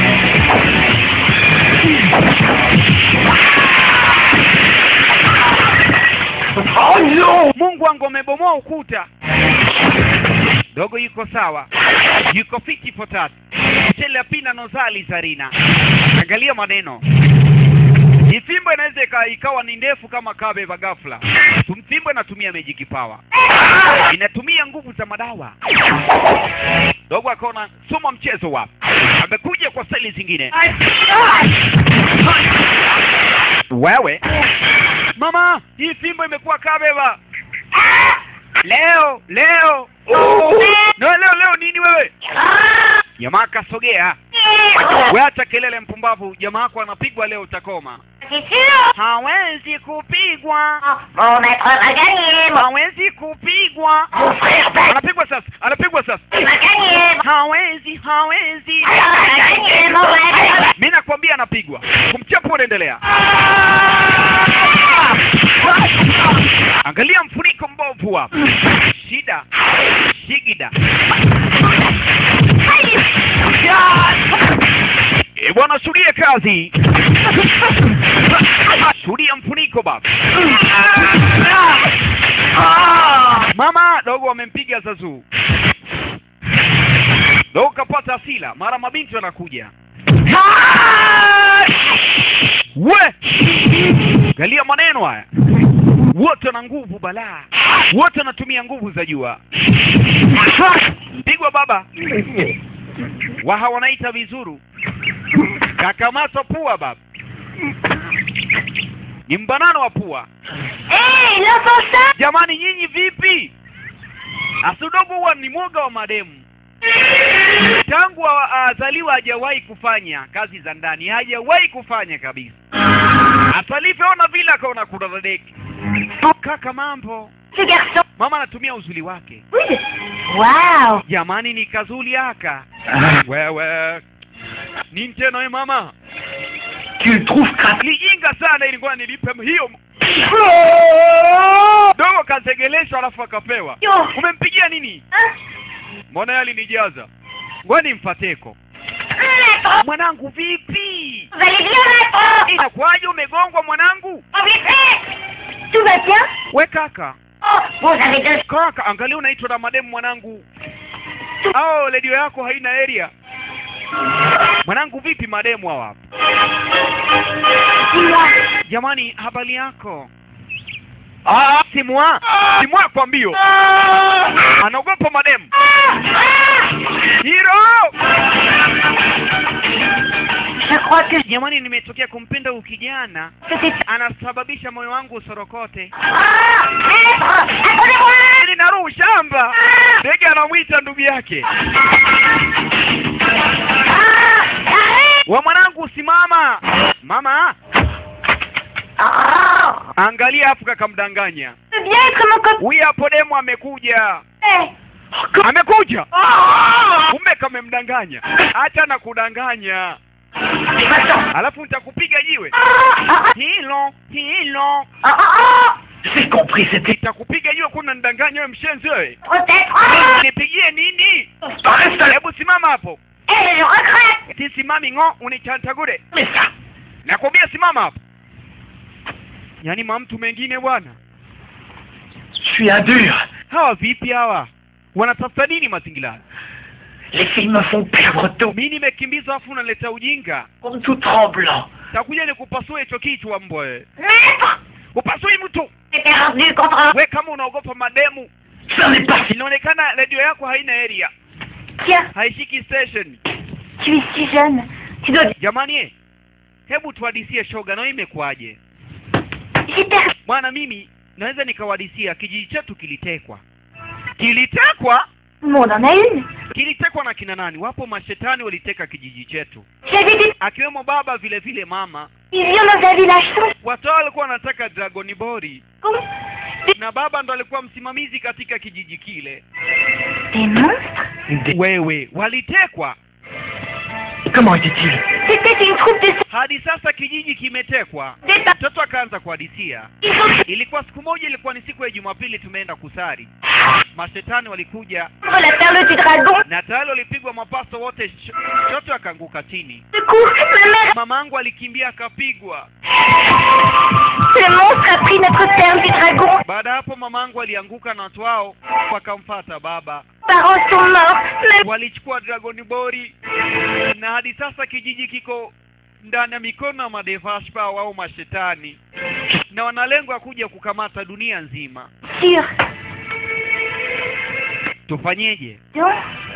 Oh non Mungu wangu amebomoa ukuta. Dogo yuko sawa, yuko fiti for that. Chele pina nozali zarina. Angalia maneno. Ifimbo inaweza ika- ikawa ni ndefu kama kabeba ghafla. Tumfimbo inatumia magic power, inatumia nguvu za madawa. Dogo akaona soma mchezo wa amekuja kwa staili zingine. Wewe mama, hii fimbo imekuwa kabeba leo leo no, leo leo nini wewe? Jamaa kasogea, we acha kelele mpumbavu. Jamaa wako anapigwa leo, utakoma. C'est sûr Hawezi kupigwa, Mon maître va gagner Mon, hawezi kupigwa. mon frère va, Anapigwa sasa, anapigwa sasa. va gagner Hawezi, hawezi. Alors va gagner mon maître Mi nakwambia anapigwa. Kumchapa unaendelea. Angalia mfuniko mbovu hapa. Shida, shigida. E bwana, shuhudia kazi, shuhudia mfuniko baba. Mama dogo wamempiga Zazu, dogo kapata asila, mara mabinti wanakuja. We, galia maneno haya, wote wana nguvu balaa, wote wanatumia nguvu za jua. Pigwa baba, waha wanaita vizuru, kakamatwa pua baba, ni mbanano wa pua. Hé, l'enfant ça Jamani, nyinyi vipi? Asudogo huwa ni mwoga wa mademu tangu a- azaliwa hajawahi kufanya kazi za ndani, hajawahi kufanya kabisa. Asalivyoona vile akaona kuna dadeki. Kaka, mambo Ce garçon mama anatumia uzuli wake. Oui Waouh Jamani, ni kazuli aka wewe nini tena we mama, Tu le trouves craqué lijinga sana, ilikuwa nilipe hiyo dogo, kazegeleshwa alafu akapewa. Yo Umempigia nini? Hein Mbona yeye alinijaza? Ngoja nimfateko. Maître mwanangu vipi Vous allez bien maintenant inakuwaje umegongwa mwanangu Oh, vite Tout va bien we kaka Oh, vous avez deux... kaka angalia unaitwa na mademu mwanangu au redio yako haina area mwanangu vipi mademu hawa hapa Dis-moi. jamani habari yako ah, simwa simwa kwa mbio anaogopa mademu hiro Je crois que jamani nimetokea kumpenda huyu kijana c'était... anasababisha moyo wangu usorokote Ah Maître Attendez-moi ili naruhu shamba ndege anamwita ndugu yake Ah Arrête wa mwanangu simama mama Oh angalia hapo kakamdanganya Je veux bien être mon copain huyu hapo demu amekuja Eh. amekuja Oh kumbe kamemdanganya acha na kudanganya Va-t'en alafu nitakupiga jiwe Ah ah hilo hilo ah ah J'ai compris, c'était... nitakupiga jiwe kuna nidanganya wewe mshenzi wewe Peut-être Ah nipigie nini Reste là hebu simama hapo Eh, je regrette sisimami ng'o unichantagure Mais ça nakwambia simama hapo yaani mamtu mengine bwana Je suis un dur hawa vipi hawa wanatafuta nini mazingira haya? Les filles me font perdre tout mi nimekimbizwa afu unaleta ujinga Comme tout tremblant takuja nikupasue hicho kichwa mbwa wewe Maître upasui mtu J'étais rendu contre... we kama unaogopa mademu Ça n'est pas fini inaonekana redio yako haina area Tiens, haishiki station tu es si jeune. Tu dois... jamani eh, hebu tuhadisie shoga na imekuwaje J'ai perdu... bwana mimi naweza nikawadisia kijiji chetu kilitekwa kilitekwa Tout le monde en a une. kilitekwa na kina nani wapo mashetani waliteka kijiji chetu J'avais des akiwemo baba vile vile mama visions dans un village sans watu hao walikuwa wanataka dragoni bori con. na baba ndo alikuwa msimamizi katika kijiji kile Des monstres Des- wewe walitekwa Comment était-il C'était une troupe de... hadi sasa kijiji kimetekwa Des pa- mtoto akaanza kuhadisia Ils ont ilikuwa siku moja ilikuwa ni siku ya jumapili tumeenda kusari mashetani walikuja pris la perle du dragon. na tayari walipigwa mapaso wote sh- shote akaanguka chini Du coup, ma mère... mamangu alikimbia akapigwa Le monstre a pris notre perle du dragon. baada ya hapo mamangu alianguka na watu wao wakamfata baba Mes parents sont morts. Ma... walichukua dragoni bori na hadi sasa kijiji kiko ndani ya mikono ya madevashpa au mashetani na wana lengo ya kuja kukamata dunia nzima Sûr. tufanyeje Donc...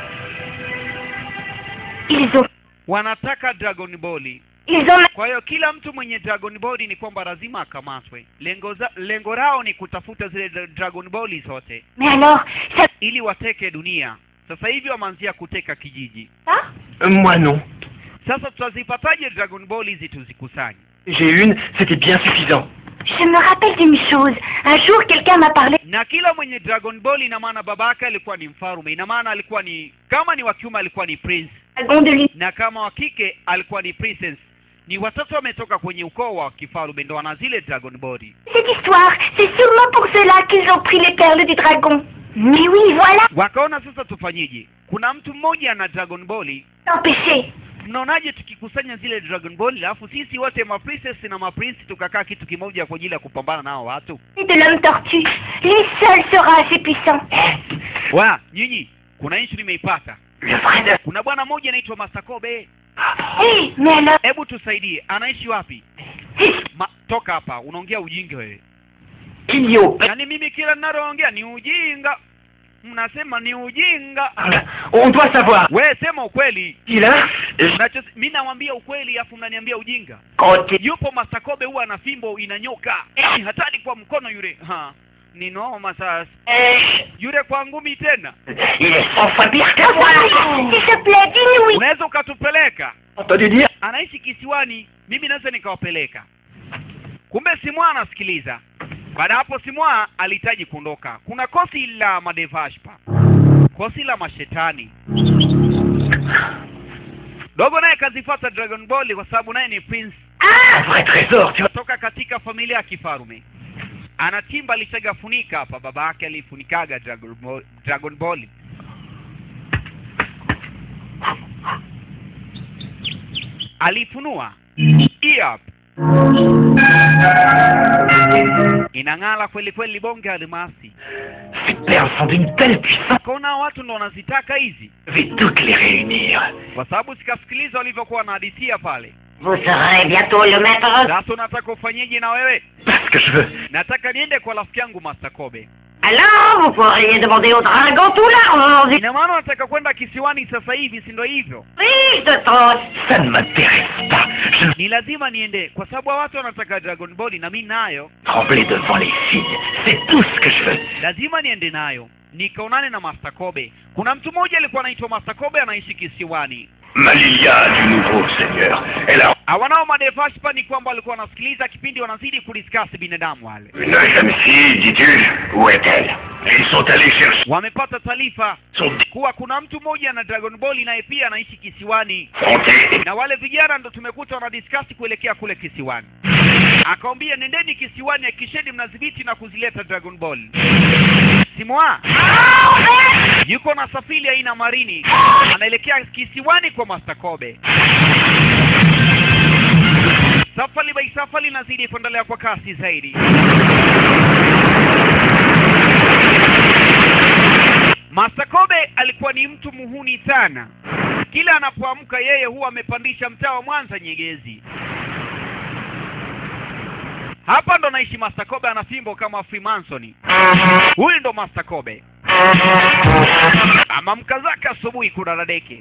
Ils ont... wanataka dragon boli Ils ont... kwa hiyo kila mtu mwenye dragon boli ni kwamba lazima akamatwe lengo za, lengo lao ni kutafuta zile dra- dragon boli zote Mais alors, ça... ili wateke dunia sasa hivi wameanzia kuteka kijiji ça Euh, Moi non. sasa tutazipataje dragon ball hizi tuzikusanye J'ai une, c'était bien suffisant. Je me rappelle d'une chose. Un jour, quelqu'un m'a parlé... na kila mwenye dragon ball ina maana babake alikuwa ni mfarume ina maana alikuwa ni kama ni wa kiume alikuwa ni prince dragon de l'univers. na kama wa kike alikuwa ni princess ni watoto wametoka kwenye ukoo wa kifarume ndo wana zile dragon ball Cette histoire, c'est sûrement pour cela qu'ils ont pris les perles du dragon. Mais oui, voilà, wakaona sasa tufanyeje kuna mtu mmoja ana dragon ball empêché. mnaonaje tukikusanya zile dragon ball alafu sisi wote ma princess na ma prince tukakaa kitu kimoja kwa ajili ya kupambana nao watu Et de l'homme tortue. Lui seul sera assez puissant. wa nyinyi kuna issue nimeipata Le vrai de... kuna bwana mmoja anaitwa masakobe Hé, mais alors... hebu tusaidie anaishi wapi Hé, Ma, toka hapa unaongea ujinga wewe Qu'il y ait yaani mimi kila ninaloongea ni ujinga mnasema ni ujinga On doit savoir. we sema ukweli Il a... Unacho- mi nawambia ukweli afu mnaniambia ujinga Quand il... yupo masakobe huwa na fimbo inanyoka ni hatari kwa mkono yule ha ni noma sasa yule kwa ngumi tena Il est cent fois pire que moi. S'il te plaît, dis-nous oui. unaweza ukatupeleka Entendu dire anaishi kisiwani mimi naweza nikawapeleka kumbe simwa anasikiliza baada ya hapo simwa alihitaji kuondoka kuna kosi la madevashpa kosi la mashetani dogo naye kazifata dragon ball kwa sababu naye ni prince Un vrai trésor, tu vois. toka katika familia ya kifarume ana timba alishagafunika hapa baba yake alifunikaga dragon ball, dragon ball alifunua hii hapa inang'ala kweli kweli bonge almasi Ces perles sont d'une telle puissance. kaona watu ndo wanazitaka hizi Je vais toutes les réunir. kwa sababu sikasikiliza walivyokuwa wanahadithia pale Vous serez bientôt le maître. sasa unataka ufanyeje na wewe Parce que je veux. nataka niende kwa rafiki yangu Master Kobe Alors, vous pourriez demander au dragon tout l'argent du ina maana unataka kwenda kisiwani sasa hivi si ndo hivyo riche de Tos. Ça ne m'intéresse pas. Je ne ni lazima niende kwa sababu hawa watu wanataka Dragon Ball na mimi nayo trembler devant les filles. C'est tout ce que je veux. lazima niende nayo nikaonane na Master Kobe kuna mtu mmoja alikuwa anaitwa Master Kobe anaishi kisiwani Malilia du nouveau seigneur. Elle a hawanao madevashpa ni kwamba walikuwa wanasikiliza kipindi wanazidi kudiskasi binadamu wale une jeune fille, dis-tu Où est-elle Ils sont allés chercher wamepata taarifa son kuwa kuna mtu mmoja na Dragon Ball naye pia anaishi kisiwani défronté. na wale vijana ndo tumekuta wanadiskasi kuelekea kule kisiwani akawambia nendeni kisiwani hakikisheni mnadhibiti na kuzileta Dragon Ball simwa yuko na safiri aina marini anaelekea kisiwani kwa Master Kobe safari by safari inazidi kuendelea kwa kasi zaidi Master Kobe alikuwa ni mtu muhuni sana kila anapoamka yeye huwa amepandisha mtaa wa Mwanza Nyegezi hapa ndo naishi Master Kobe ana fimbo kama Freemason huyu ndo Master Kobe amamka zake asubuhi kuna dadeke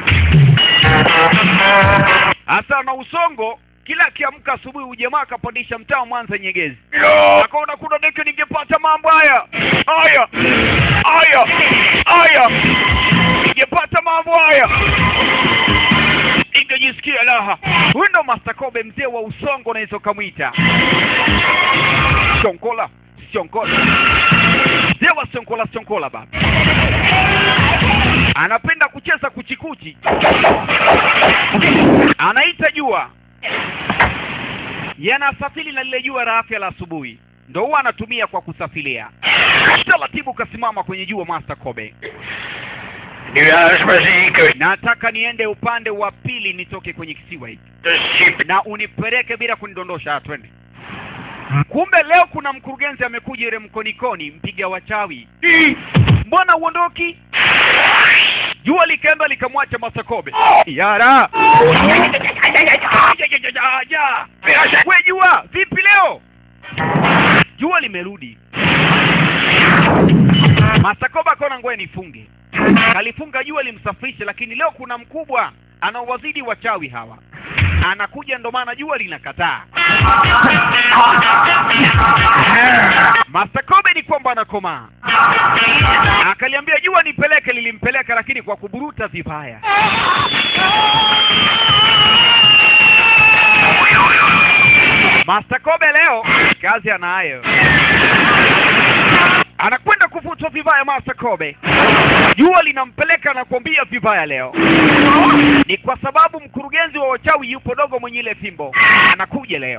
hasa na usongo kila akiamka asubuhi ujamaa akapandisha mtaa wa Mwanza Nyegezi akaona kuna deke ningepata mambo haya haya haya haya ningepata mambo haya ingejisikia raha huyu ndo Master Kobe mzee wa usongo unaweza ukamwita Shonkola Shonkola mzee wa Shonkola Shonkola baba anapenda kucheza kuchikuchi anaita jua yanasafiri na lile jua la afya la asubuhi ndo huwa anatumia kwa kusafiria taratibu kasimama kwenye jua Master Kobe Nuage magique nataka niende upande wa pili nitoke kwenye kisiwa hiki de super. na unipeleke bila kunidondosha twende kumbe leo kuna mkurugenzi amekuja ile mkonikoni mpiga wachawi mbona uondoki jua likaenda likamwacha masakobe yara we jua vipi leo jua limerudi masakoba akaona ngoja nifunge kalifunga jua limsafirishe lakini leo kuna mkubwa anaowazidi wachawi hawa anakuja ndo maana jua linakataa Master Kobe ni kwamba anakomaa akaliambia jua nipeleke lilimpeleka lakini kwa kuburuta vibaya Master Kobe leo kazi anayo anakwenda kuvutwa vibaya Master Kobe jua linampeleka na kuambia vibaya leo ni kwa sababu mkurugenzi wa wachawi yupo dogo mwenye ile fimbo anakuja leo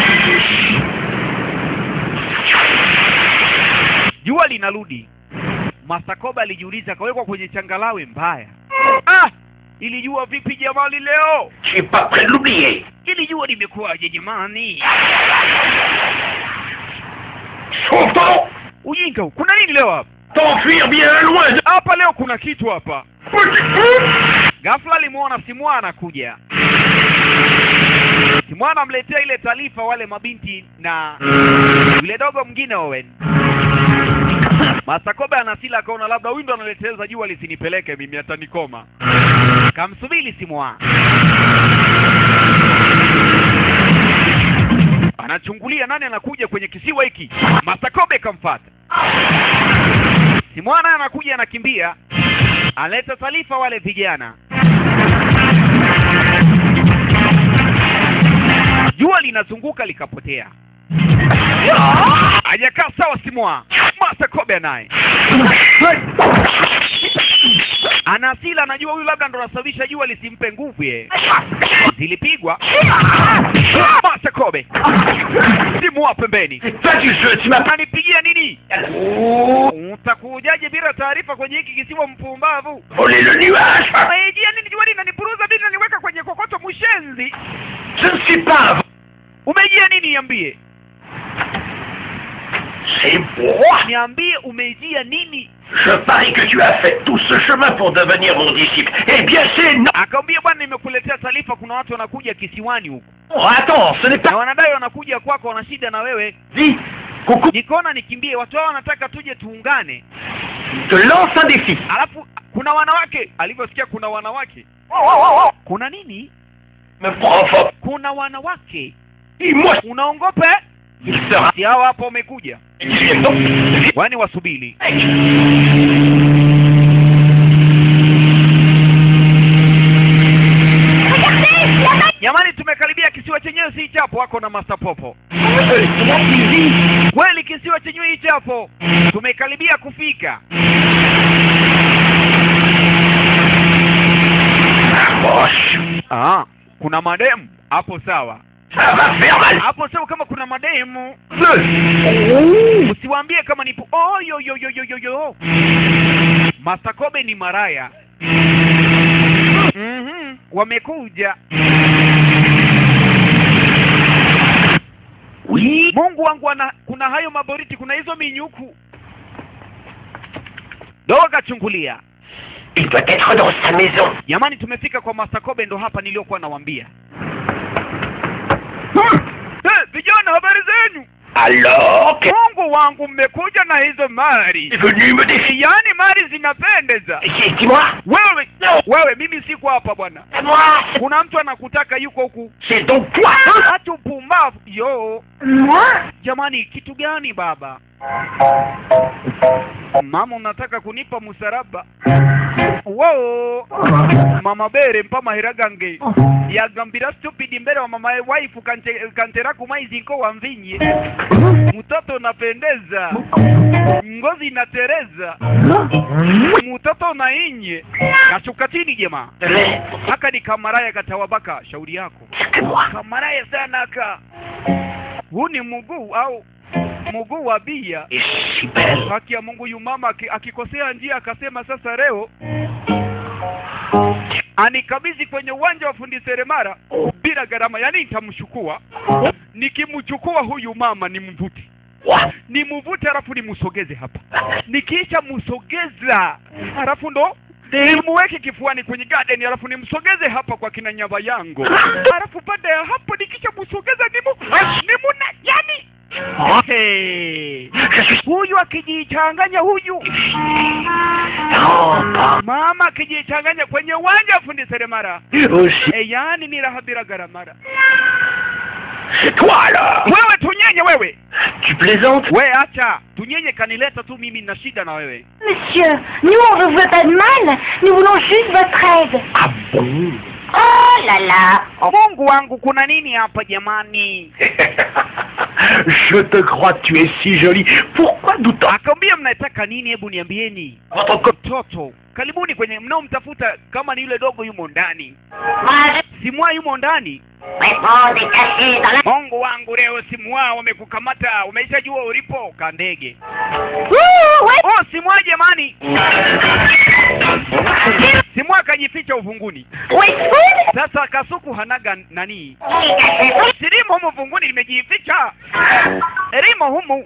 jua linarudi masakoba alijiuliza akawekwa kwenye changalawe mbaya ah ili jua vipi jamani leo Je suis pas prêt de l'oublier. ili jua limekuwaje jamani Sauve ton nom ujinga huu. kuna nini leo hapa T'enfuir bien loin de... hapa leo kuna kitu hapa Petit fou ghafla alimwona simwa anakuja simwa anamletea ile taarifa wale mabinti na yule dogo mwingine Owen Masakobe anasila akaona labda huyu ndo analeteleza jua lisinipeleke mimi atanikoma kamsubiri simwa anachungulia nani anakuja kwenye kisiwa hiki Masakobe kamfata simwa naye anakuja anakimbia analeta taarifa wale vijana jua linazunguka likapotea hajakaa sawa simwa Master Kobe naye ana hasira anajua huyu labda ndo anasababisha jua lisimpe nguvu ye zilipigwa Master Kobe simwa pembeni Toi tu jeu, tu m'as pas... unanipigia nini Oh, utakujaje bila taarifa kwenye hiki kisiwa mpumbavu volé le nuage Unaijia nini jua linanipuruza nini naniweka kwenye kokoto mshenzi mlinzi Je ne suis pas un... umejia nini niambie C'est moi niambie umejia nini Je parie que tu as fait tout ce chemin pour devenir mon disciple. Eh bien, c'est non akamwambia bwana nimekuletea taarifa kuna watu wanakuja kisiwani huku Attends, ce n'est na pas wanadai wanakuja kwako wana shida na wewe dit. Coucou, nikaona nikimbie watu hao wanataka tuje tuungane te lance un défi. alafu kuna wanawake alivyosikia kuna wanawake kuna nini Me provoque. kuna wanawake Et moi, unaongope il sera. si hao hapo wamekuja Ils viennent donc. wani wasubiri jamani tumekaribia kisiwa chenyewe si chapo wako na master popo kweli kisiwa chenyewe hichi hapo tumekaribia kufika Approche. ah, kuna mademu hapo sawa Ça va faire mal. hapo sawa kama kuna mademu Deux. usiwaambie kama nipo oh, yo, yo, yo, yo, yo, yo. Master Kobe ni maraya mm-hmm. wamekuja Oui. mungu wangu ana, kuna hayo maboriti kuna hizo minyuku dogo kachungulia Il doit être dans sa maison. jamani tumefika kwa Master Kobe ndo hapa niliyokuwa nawambia Eh, vijana habari zenyu Alors, qu'est-ce mungu wangu mmekuja na hizo mali qui est venu me défier yaani mali zinapendeza Ici, Dis-moi. wewe Non. wewe mimi siko hapa bwana C'est moi. c'est- kuna mtu anakutaka yuko huku C'est donc toi. hata upumbavu yo Moi jamani kitu gani baba mama unataka kunipa musaraba wo mama bere mpa mahera gange yagambira stupid mbele wa mama waifu kante, kantera kumaizinko wa mvinye mtoto unapendeza ngozi inatereza mtoto unainye kashuka chini jema Mais, haka ni kamaraya katawabaka shauri yako c'est que moi. kamaraya sana ka huu ni mguu au mguu wa bia Et je suis belle. haki ya mungu yu mama aki- akikosea njia akasema sasa leo anikabidhi kwenye uwanja wa fundi seremara bila gharama yaani nitamchukua nikimchukua huyu mama nimvute Moi. nimvute halafu nimsogeze hapa nikiisha msogeza halafu ndo nimuweke kifuani kwenye garden halafu nimsogeze hapa kwa kina nyava yangu halafu baada ya hapo nikisha msogeza nimu nimuna yani Hey. Je suis huyu akijichanganya huyu non pas mama akijichanganya kwenye uwanja wa fundi seremara aussi. e, yaani ni raha bila gharamara C'est toi alors. wewe tunyenye wewe Tu plaisantes we acha tunyenye kanileta tu mimi na shida na wewe Monsieur, nous on ne veut pas de mal, nous voulons juste votre aide. Ah bon Oh là là mungu wangu kuna nini hapa jamani Je te crois, tu es si jolie. Pourquoi d'autant akamwambia mnataka nini hebu niambieni Votre co- mtoto karibuni kwenye mnaomtafuta kama ni yule dogo yumo ndani Moi je simwa yumo ndani réponds est caché dans la... mungu wangu leo simwa wamekukamata umeishajua ulipo kandege Ouh, ouais oh simwa jamani simwa akajificha uvunguni Ouais, food sasa kasuku hanaga nani Il est caché, oui silimo humu vunguni limejificha limo humu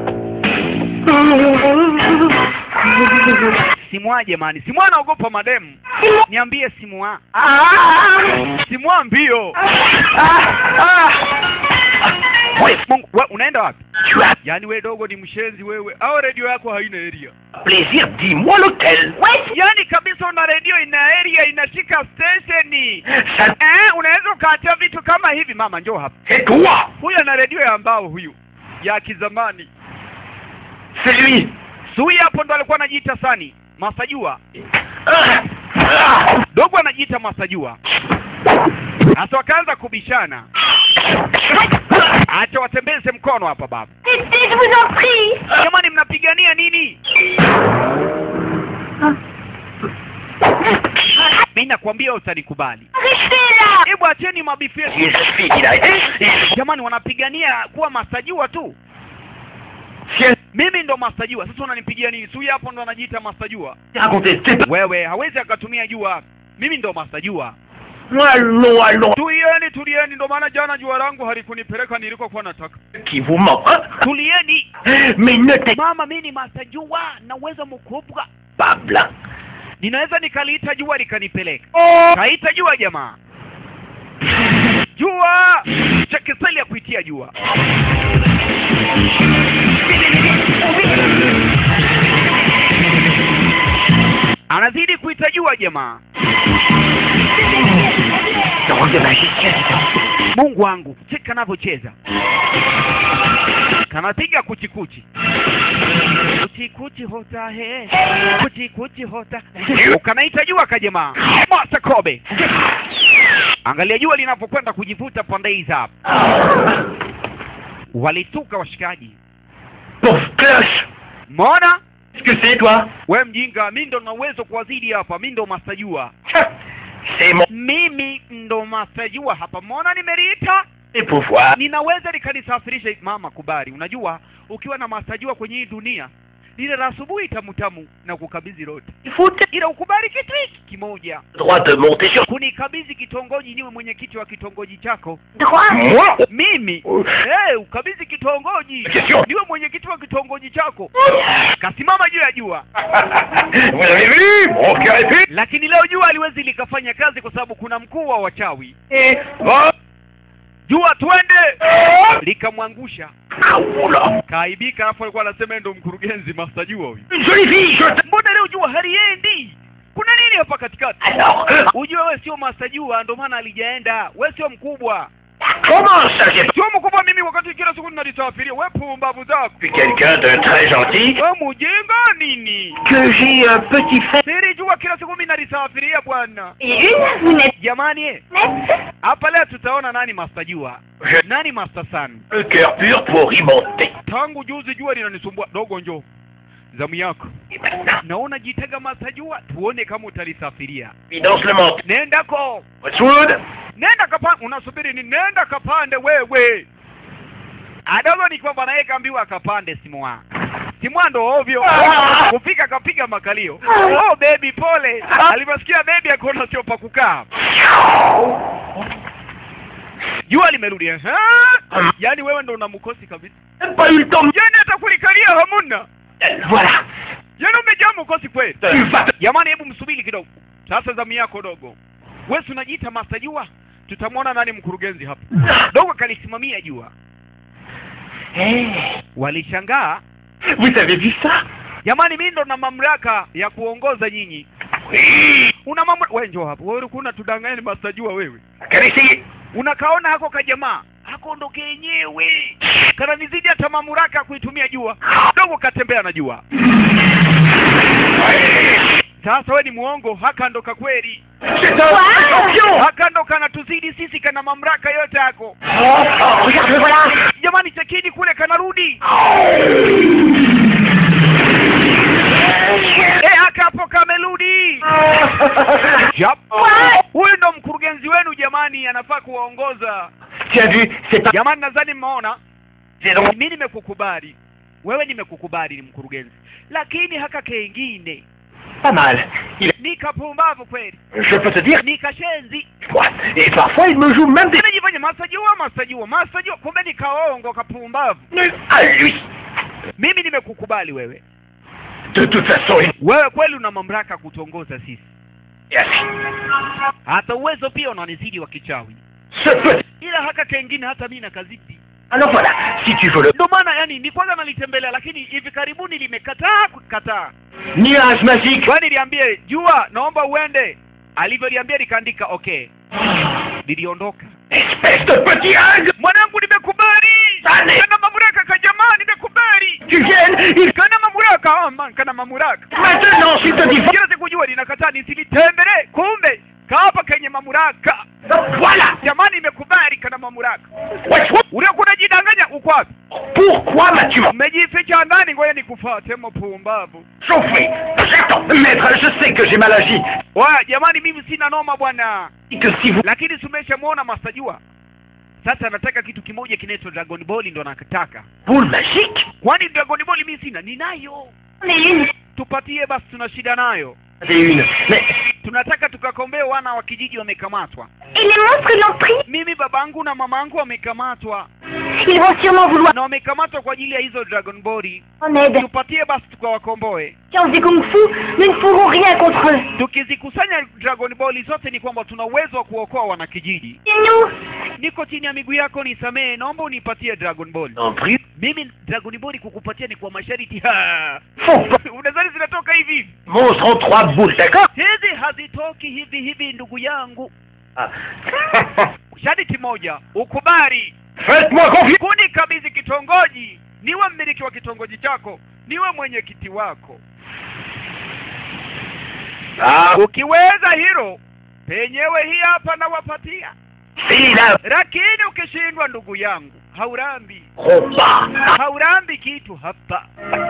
simwa jamani simwa anaogopa mademu C'est moi niambie simwa Ah simwa mbio Ah Oui, mungu we, unaenda wapi tu as yaani we dogo ni mshenzi wewe au redio yako haina area plaisir, dis-moi lequel. Ouais yaani kabisa una redio ina area inashika stesheni Ça, eh, unaweza ukaacha vitu kama hivi mama njoo hapa c'est toi. huyu ana redio ya mbao huyu ya kizamani C'est lui. sui hapo ndo alikuwa anajiita sani masajua Ah, ah. dogo anajiita masajua sasa wakaanza kubishana acha watembeze mkono hapa baba Arrêtez, je vous en prie jamani mnapigania nini mi nakwambia utanikubali Restez là hebu acheni mabifu yetu Il suffit qu'il aille. Il jamani wanapigania kuwa masajua tu suffit mimi ndo masajua sasa unanipigia nini sui hapo ndo anajiita masajua de raconter. C'est pas... wewe hawezi akatumia jua mimi ndo masajua Allons, allons. tulieni tulieni ndo maana jana jua langu halikunipeleka nilikokuwa nataka Qui vous ment, hein tulieni Mais ne t'es mama mi ni master jua na uwezo mkubwa pas blanc. ninaweza nikaliita jua likanipeleka kaita jua jamaa jua chekeseli ya kuitia jua anazidi kuita jua jamaa Drôle de magicien, dis donc. mungu wangu cheki kanavyocheza kanapiga kuchikuchi kuchikuchi hota he kuchikuchi hota ukanaita jua kajamaa Master Kobe angalia jua linavyokwenda kujivuta pande hizi hapa walituka washikaji Pauvre cloche mona Qu'est-ce que c'est, toi we mjinga mi ndo na uwezo kuwazidi hapa mi ndo mastajua C'est mon mimi ndo mastajua hapa mona nimeliita pouvoir. ninaweza likanisafirisha mama kubali unajua ukiwa na mastajua kwenye hii dunia lile la asubuhi tamutamu na kukabidhi lote Il faut te ila ukubali kitu hiki kimoja droit de monter sur kunikabidhi kitongoji niwe mwenyekiti wa kitongoji chako Droit moi. mimi Oh. hey, ukabidhi kitongoji Question. niwe mwenyekiti wa kitongoji chako kasimama juu ya jua Vous avez vu Mon cœur est pu. lakini leo jua aliwezi likafanya kazi kwa sababu kuna mkuu wa wachawi Et... Oh. jua twende likamwangusha Ah, oula. kaaibika alafu alikuwa anasema yeye ndo mkurugenzi master jua huyu Une jolie fille, je t'... mbona leo jua haliendi kuna nini hapa katikati Alors, euh, ujue we sio master jua ndo maana alijaenda we sio mkubwa comment ça j'ai pas sio mkubwa mimi wakati kila siku ninalisafiria we pumbavu zako vu quelqu'un de très gentil we mujinga nini que j'ai un petit fait siri jua kila siku mimi nalisafiria bwana Et une, vous n'êtes jamani eh, nette hapa leo tutaona nani master jua J'ai nani master san le cœur pur pour y monter. tangu juzi jua linanisumbua dogo njo zamu yako Et maintenant, naona jitega master jua tuone kama utalisafiria évidence le menton. nendako Westwood nenda kapande unasubiri ni nenda kapande wewe adogo ni kwamba naye kaambiwa akapande simwa simwa ndo ovyo kufika kapiga makalio oh baby pole alivyosikia baby akaona sio pa kukaa jua limerudi eh? yaani wewe ndo una mkosi kabisa Même pas eu le temps de... yaani hata kulikalia hamuna Voilà. yaani umejaa mkosi kweli Tu vas te... jamani hebu msubiri kidogo sasa zamu yako dogo wewe si unajiita master jua tutamwona nani mkurugenzi hapa dogo kalisimamia jua Hey, walishangaa vous avez vu ça jamani mimi ndo na mamlaka ya kuongoza nyinyi Oui. una mamlaka wewe njoo hapa wewe ulikuwa unatudanganya ni master jua wewe Quel essayer unakaona hako kajamaa hako ndo kenyewe kananizidi hata mamlaka ya kuitumia jua dogo katembea na jua sasa we ni muongo haka ndo kakweli C'est un champion haka ndo kanatuzidi sisi kana mamlaka yote yako oh, oh, regarde, le voilà jamani chekini kule kanarudi e haka hapo kamerudi Yap. huyu ndo mkurugenzi wenu jamani anafaa kuwaongoza Tu as vu, c'est un... jamani nadhani mmeona C'est donc... mi nimekukubali wewe nimekukubali ni mkurugenzi lakini haka kengine Pas mal. Il est... ni kapumbavu kweli Je peux te dire, ni kashenzi moi, et parfois il me joue même des... anajifanya masajua masajua masajua kumbe ni kaongo kapumbavu nuls à lui. mimi nimekukubali wewe De toute façon, il wewe kweli una mamlaka kutongoza sisi est assis. hata uwezo pia unanizidi wa kichawi Ce petit... ila haka kengine hata mi nakazidi Alors voilà, si tu veux le ndo maana yani ni kwanza nalitembelea lakini hivi karibuni limekataa kukataa nuage magique, kwani liambie jua naomba uende alivyoliambia likaandika okay liliondoka espèce de petit hag, mwanangu nimekubali Sane. kana mamlaka kajamaa nimekubali tu viennes, il... kana mamlaka oh, man, kana mamlaka Maintenant, je te dis... kila siku jua linakataa nisilitembelee kumbe kaapa kenye mamlaka Voilà jamani imekubali kana mamlaka Westwood, uliokuwa unajidanganya uko wapi pourquoi m'as-tu umejificha ndani ngoja nikufate mpumbavu chauffé J'attends Maître, je sais que j'ai mal agi. waya jamani mimi sina noma bwana Et que si vous... lakini tumeshamwona mastajua sasa anataka kitu kimoja kinaitwa dragon ball ndo anakataka Boule magique kwani dragon ball mimi sina ninayo J'en ai une. tupatie basi tuna shida nayo C'est une. Mais tunataka tukakombee wana wa kijiji wamekamatwa Et les monstres l'ont pris mimi babangu na mamangu wamekamatwa Ils vont sûrement vouloir na wamekamatwa kwa ajili ya hizo dragon ball en aide. tupatie basi tukawakomboe Science des Kung Fu, nous ne pourrons rien contre eux. tukizikusanya dragon ball zote ni kwamba tuna uwezo wa kuokoa wanakijiji Et nous niko chini ya miguu yako nisamehe naomba unipatie dragon ball En prie. mimi dragon ball kukupatia ni kwa masharti Ha! Faut pas. unadhani zinatoka hivi hivi Monstre en trois boules, d'accord hizi hazitoki hivi hivi ndugu yangu Ah. sharti moja ukubali Faites-moi confiance. kunikabidhi kitongoji niwe mmiliki wa kitongoji chako niwe mwenyekiti wako Ah, ukiweza hilo penyewe hii hapa nawapatia celui-là. lakini ukishindwa ndugu yangu haurambi Combat. haurambi kitu hapa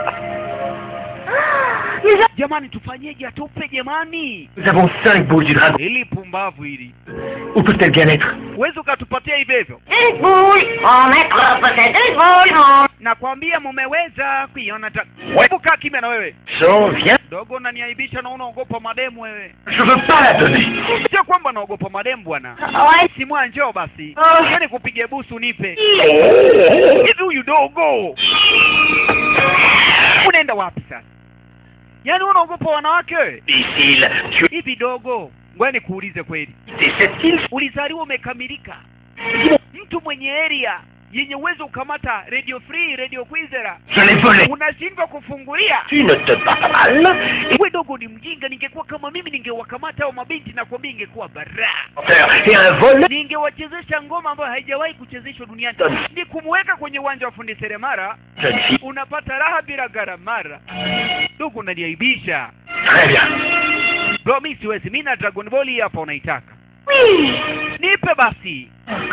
Nous avons... jamani tufanyeje atupe jamani Nous avons cinq boules du dragon. ili pumbavu hili Où peut-elle bien être huwezi ukatupatia hivyo hivyo Une boule Mon maître possède une boule, mon... nakwambia mumeweza kuiona ta Ouais. hebu kaa kimya na wewe J'en viens. dogo unaniaibisha na unaogopa mademu wewe Je veux pas la donner. sio kwamba naogopa mademu bwana Ouais. simwa njoo basi Oh. Njoo nikupige busu nipe Oh. hivi huyu dogo unaenda wapi sasa yaani unaogopa wanawake wewe Imbécile. Tu hivi dogo ngoja nikuulize kweli es cette île ulizaliwa umekamilika mtu mwenye area yenye uwezo ukamata radio free radio kwizera Je l'ai volée. unashindwa kufungulia Tu ne te bats pas mal. Et we dogo ni mjinga ningekuwa kama mimi ningewakamata hao mabinti na kuambia ingekuwa baraa et un vol. ningewachezesha ngoma ambayo haijawahi kuchezeshwa duniani ni kumweka kwenye uwanja wa fundi seremara Jeune fille. unapata raha bila garamara ndugu unaniaibisha Très bien. bro mi siwezi mi na dragon ball hii hapa unaitaka Oui. nipe basi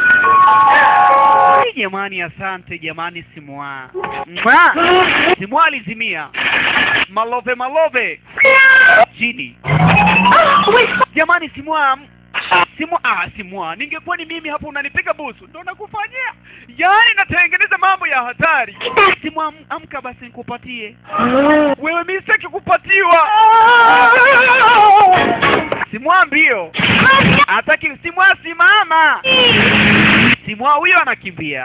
Hey, jamani asante jamani simwa Mwa! simwa alizimia malove malove chini Oh, où est-ce jamani simwa simwa ah simwa ningekuwa ni mimi hapo unanipiga busu ndo nakufanyia yaani natengeneza mambo ya hatari simwa am- amka basi nikupatie wewe mi sitaki kupatiwa simwa mbio hataki simwa simama simwa huyo anakimbia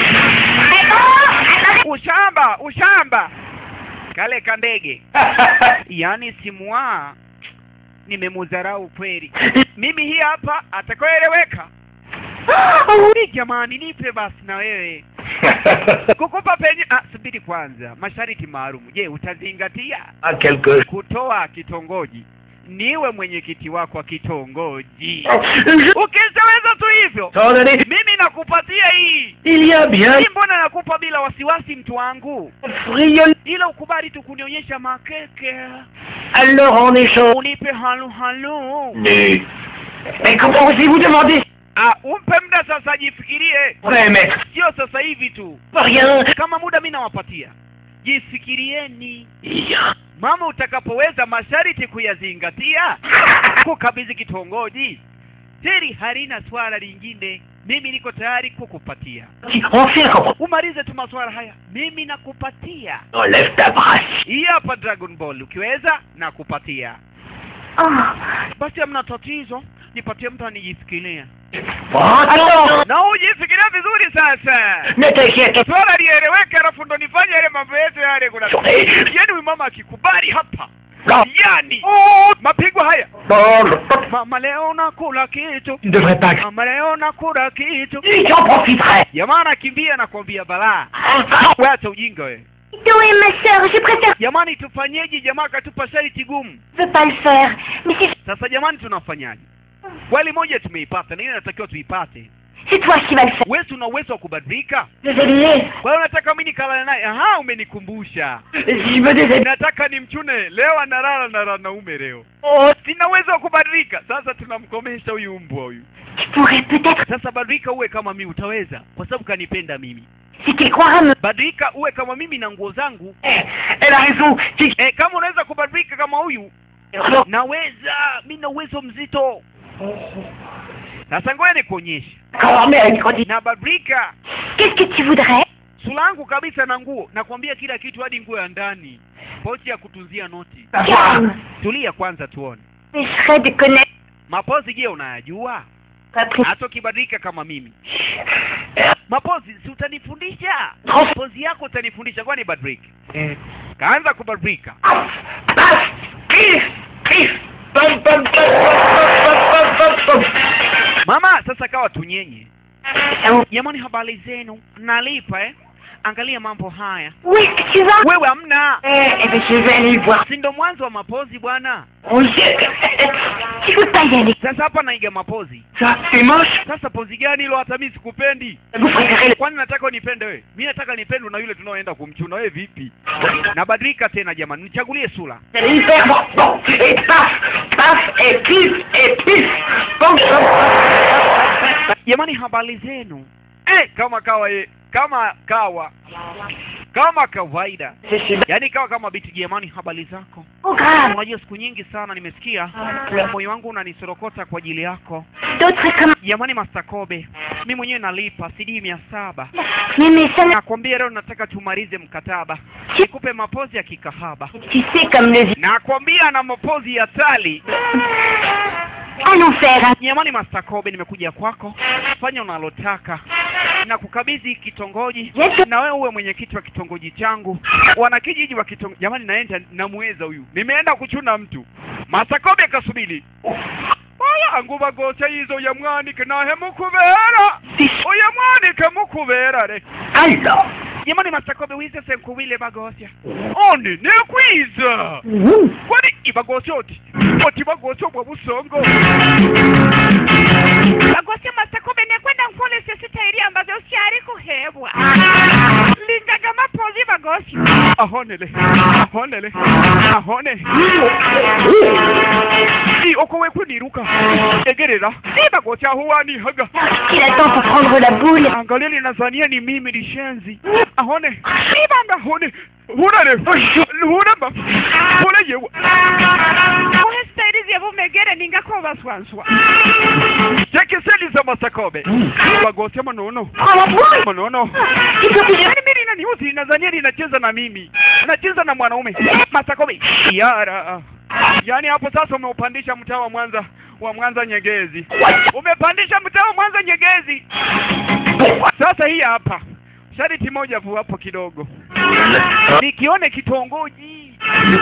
ushamba ushamba kale kandege yaani simwa nimemudharau kweli mimi hii hapa atakayoeleweka ni jamani nipe basi na wewe kukupa penye ah, subiri kwanza masharti maalum je utazingatia Ah, quelque kutoa kitongoji niwe mwenyekiti wako wa kitongoji Je- ukizaweza tu hivyo T'en donner. mimi nakupatia hii Il y a bien hii mbona nakupa bila wasiwasi mtu wangu friole. ila ukubali tu kunionyesha makeke Alors en échange. unipe halu halu Mais, mais comment osez-vous demander ah, umpe muda sasa ajifikirie Ouais, maître. sio sasa hivi tu Pas rien. kama muda mi nawapatia jifikirieni Bien. mama utakapoweza masharti kuyazingatia kukabidhi kitongoji hili halina swala lingine mimi niko tayari kukupatia Enfin, comprends. umalize tu maswala haya mimi nakupatia Enlève ta brasse. hii hapa dragon ball ukiweza nakupatia Oh. basi hamna tatizo nipatie mtu anijifikiria Attends. na ujifikiria vizuri sasa Ne t'inquiète swala lieleweke alafu ndo nifanye yale mambo yetu yale kuna pas. yani huyu mama akikubali hapa Non. yani mapigo haya mama leo nakula kitu Tu ne devrais pas. mama leo nakula kitu Tu en profiterais. jamaa anakimbia nakwambia balaa wacha ujinga we Où est ma sœur Je préfère... jamani tufanyeje jamaa akatupa sharti gumu Je veux pas le faire. Mais c'est... sasa jamani tunafanyaje kweli moja tumeipata na hiyo inatakiwa tuipate C'est toi qui vas le faire. wewe una uwezo wa kubadilika Je vais l'aider. kwa hiyo unataka mimi nikalale naye aha umenikumbusha Si je me déshabille. nataka nimchune leo analala na wanaume leo Oh, sina uwezo wa kubadilika sasa tunamkomesha huyu mbwa huyu Tu pourrais peut-être... sasa badilika uwe kama mimi utaweza kwa sababu kanipenda mimi Si tu croiras me... badilika uwe kama mimi na nguo zangu eh, elle a raison. Tu- e, kama unaweza kubadilika kama huyu naweza mi na uwezo mzito sasa ngoja nikuonyeshe D'accord, mais elle grandit. nabadilika Qu'est-ce que tu voudrais sura yangu kabisa na nguo nakwambia kila kitu hadi nguo ya ndani pochi ya kutunzia noti Calme. tulia kwanza tuone m'empêcherait de connaître mapozi je unayajua Patrick. hata ukibadilika kama mimi mapozi si utanifundisha pozi yako utanifundisha kwani badilika kaanza kubadilika Paf, paf, pif, pif, pam, pam, pam, pam, pam, pam, pam. mama sasa kawa tunyenye Euh, jamani habari zenu nalipa eh angalia mambo haya Où est-ce que tu vas wewe hamna Eh, eh ben, je vais aller le voir. si ndo mwanzo wa mapozi bwana Oui. Tu peux pas y aller. sasa hapa naiga mapozi Ça, c'est moche. sasa pozi gani hilo hata mimi sikupendi Vous préférez le... kwani nataka unipende wewe mi nataka nipendwe na yule tunaoenda kumchuna wewe vipi nabadilika tena jamani nichagulie sura Vous allez y faire bon, bon. Et paf, paf, et pif, et pif. Pam, pam, pam. jamani habari zenu eh, kama kawa ye, kama kawa kama kawaida Je suis yaani kawa kama biti jamani habari zako trop grave. unajua siku nyingi sana nimesikia moyo wangu unanisorokota kwa ajili yako D'autres comme... jamani mastakobe mi mwenyewe nalipa sidi mia saba Mais, mais ça n'a... nakwambia leo nataka tumalize mkataba nikupe mapozi ya kikahaba Tu sais comme le... nakwambia na mapozi ya tali Allons faire un... jamani mastakobe nimekuja kwako fanya unalotaka na kukabidhi kitongoji Yesu. na wewe uwe mwenyekiti wa kitongoji changu wanakijiji wa kitongoji jamani naenda namweza huyu nimeenda kuchuna mtu mastakobe kasubili oya nguba gocha yizo ya mwanike nahe mukubera oya mwanike mukubera re Alors, jamani mastakobe wize senkubile bagosya oni nekwiza kwani ibagosya oti oti bagosya obwa busongo bagosya mastakobe nekwenda nkolesya sitairi ambazo syari kuhebwa lingaga mapozi bagosya ahonele ahonele ahone i oko wekuniruka egerera si bagosya huwanihaga Qu'il attend pour prendre la boule. angalia linazania ni mimi lishenzi ahone ibanga hone hunare hunamba hone yewa ohe staili zevumegere ningakobaswanswa chekeseli za masakobe bagosya manono Prends la boule. manono Il faut que je... yaani mimi linaniuzi nazania linacheza na mimi nacheza na mwanaume masakobe yara yaani hapo sasa umeupandisha mtaa wa mwanza wa mwanza nyegezi umepandisha mtaa wa mwanza nyegezi sasa hii hapa shariti moja vu hapo kidogo nikione kitongoji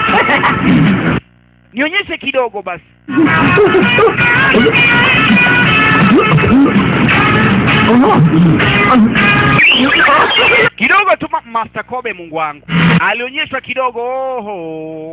nionyeshe kidogo basi kidogo tu ma- master kobe mungu wangu alionyeshwa kidogo oho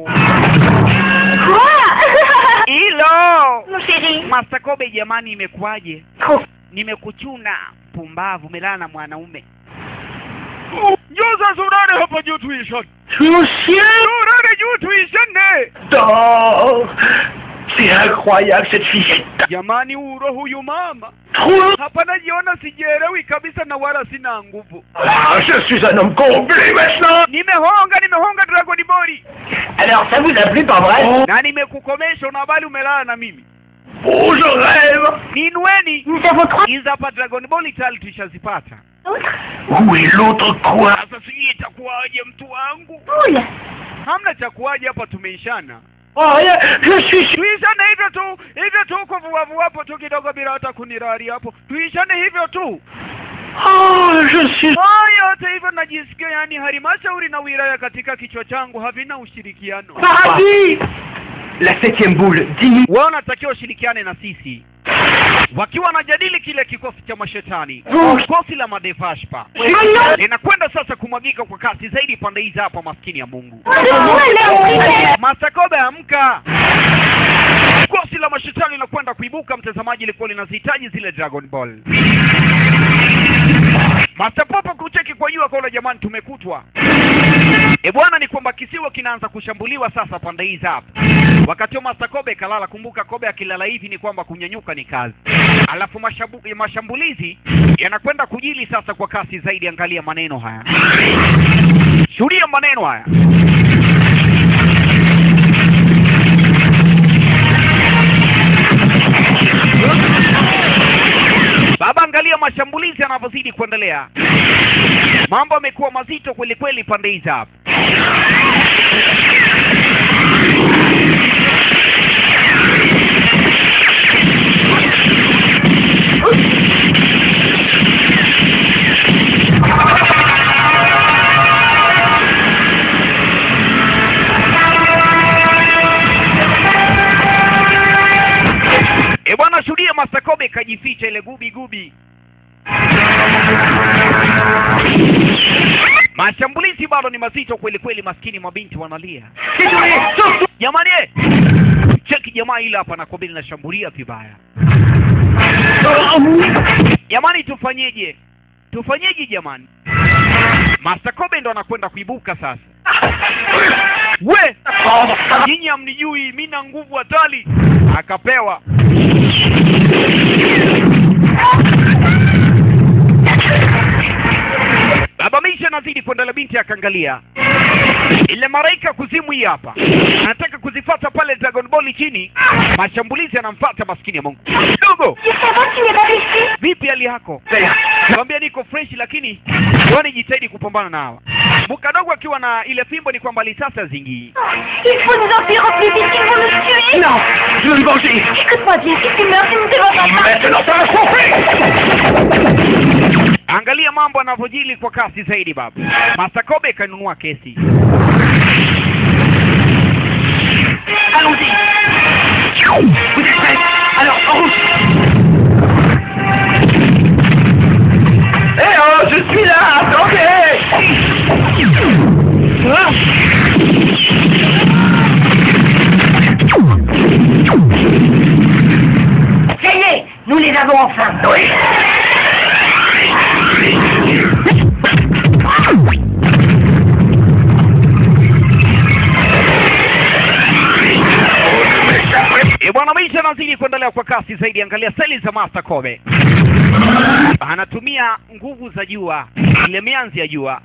Quoi hilo Mon chéri. master kobe jamani imekuwaje Trop. nimekuchuna pumbavu melala na mwanaume njoo sasa unane hapa juu tuishane mon chien unane juu tuishane dort. C'est incroyable cette fillette. jamani uro huyu mama Trop. hapa najiona sijielewi kabisa na wala sina nguvu Ah, je suis un homme complet maintenant. nimehonga nimehonga dragoni bori Alors, ça vous a plu, pas vrai na nimekukomesha una habari umelala na mimi Oh, je rêve. ninueni Nous avons trois hizi hapa dragon ball tayari tushazipata autres Où est l'autre quoi sasa sijui itakuwaje mtu wangu poules. hamna cha kuwaje hapa tumeishana Oh, rien, je suis sûr. tuishane hivyo tu hivyo tu kuvuavua hapo tu kidogo bila hata kunirari hapo tuishane hivyo tu Oh, je suis... haya yote hivyo najisikia yani halmashauri na wilaya katika kichwa changu havina ushirikiano Paradis La septième boule, dis wao wanatakiwa ushirikiane na sisi wakiwa wanajadili kile kikosi cha mashetani kikosi la madevashpa linakwenda sasa kumwagika kwa kasi zaidi pande hizi hapa maskini ya mungu masakobe amka kosi la mashetani linakwenda kuibuka mtazamaji ilikuwa linazihitaji zile dragon ball masapopo kucheki kwa jua kaona jamani tumekutwa e bwana ni kwamba kisiwa kinaanza kushambuliwa sasa pande hizi hapa wakati huo masakobe kalala kumbuka kobe akilala hivi ni kwamba kunyanyuka ni kazi alafu mashabu, mashambulizi yanakwenda kujili sasa kwa kasi zaidi angalia maneno haya shuhudia maneno haya baba angalia mashambulizi yanavyozidi kuendelea mambo yamekuwa mazito kweli kweli pande hizi hapa ile gubi gubi mashambulizi bado ni mazito kweli kweli maskini mabinti wanalia jamani eh! cheki jamaa ile hapa nakwambia linashambulia vibaya jamani tufanyeje tufanyeje jamani Master Kobe ndo anakwenda kuibuka sasa we nyinyi hamnijui mi na nguvu hatari akapewa baba misha anazidi kuendelea binti akaangalia ile maraika kuzimu hii hapa anataka kuzifata pale dragon ball chini mashambulizi anamfata maskini ya mungu dogo Je savais que tu n'es pas blessé vipi hali yako kwambia niko fresh lakini wani jitahidi kupambana na hawa mkadogo akiwa na ile fimbo ni kwamba lisasi hazingii Il faut nous en finir au plus vite, ils vont nous tuer Non, je veux me venger. Écoute-moi bien, si tu meurs, tu ne te vengeras pas Maintenant, ça va chauffer. angalia mambo yanavyojili kwa kasi zaidi baba masakobe kanunua kesi Allons-y. Vous êtes prêts Alors, en route. Eh oh, je suis là, attendez Ah. Ça y est, nous les avons enfin Oui. e bwana maisha anazidi kuendelea kwa kasi zaidi angalia seli za master kobe anatumia nguvu za jua ile mianzi ya jua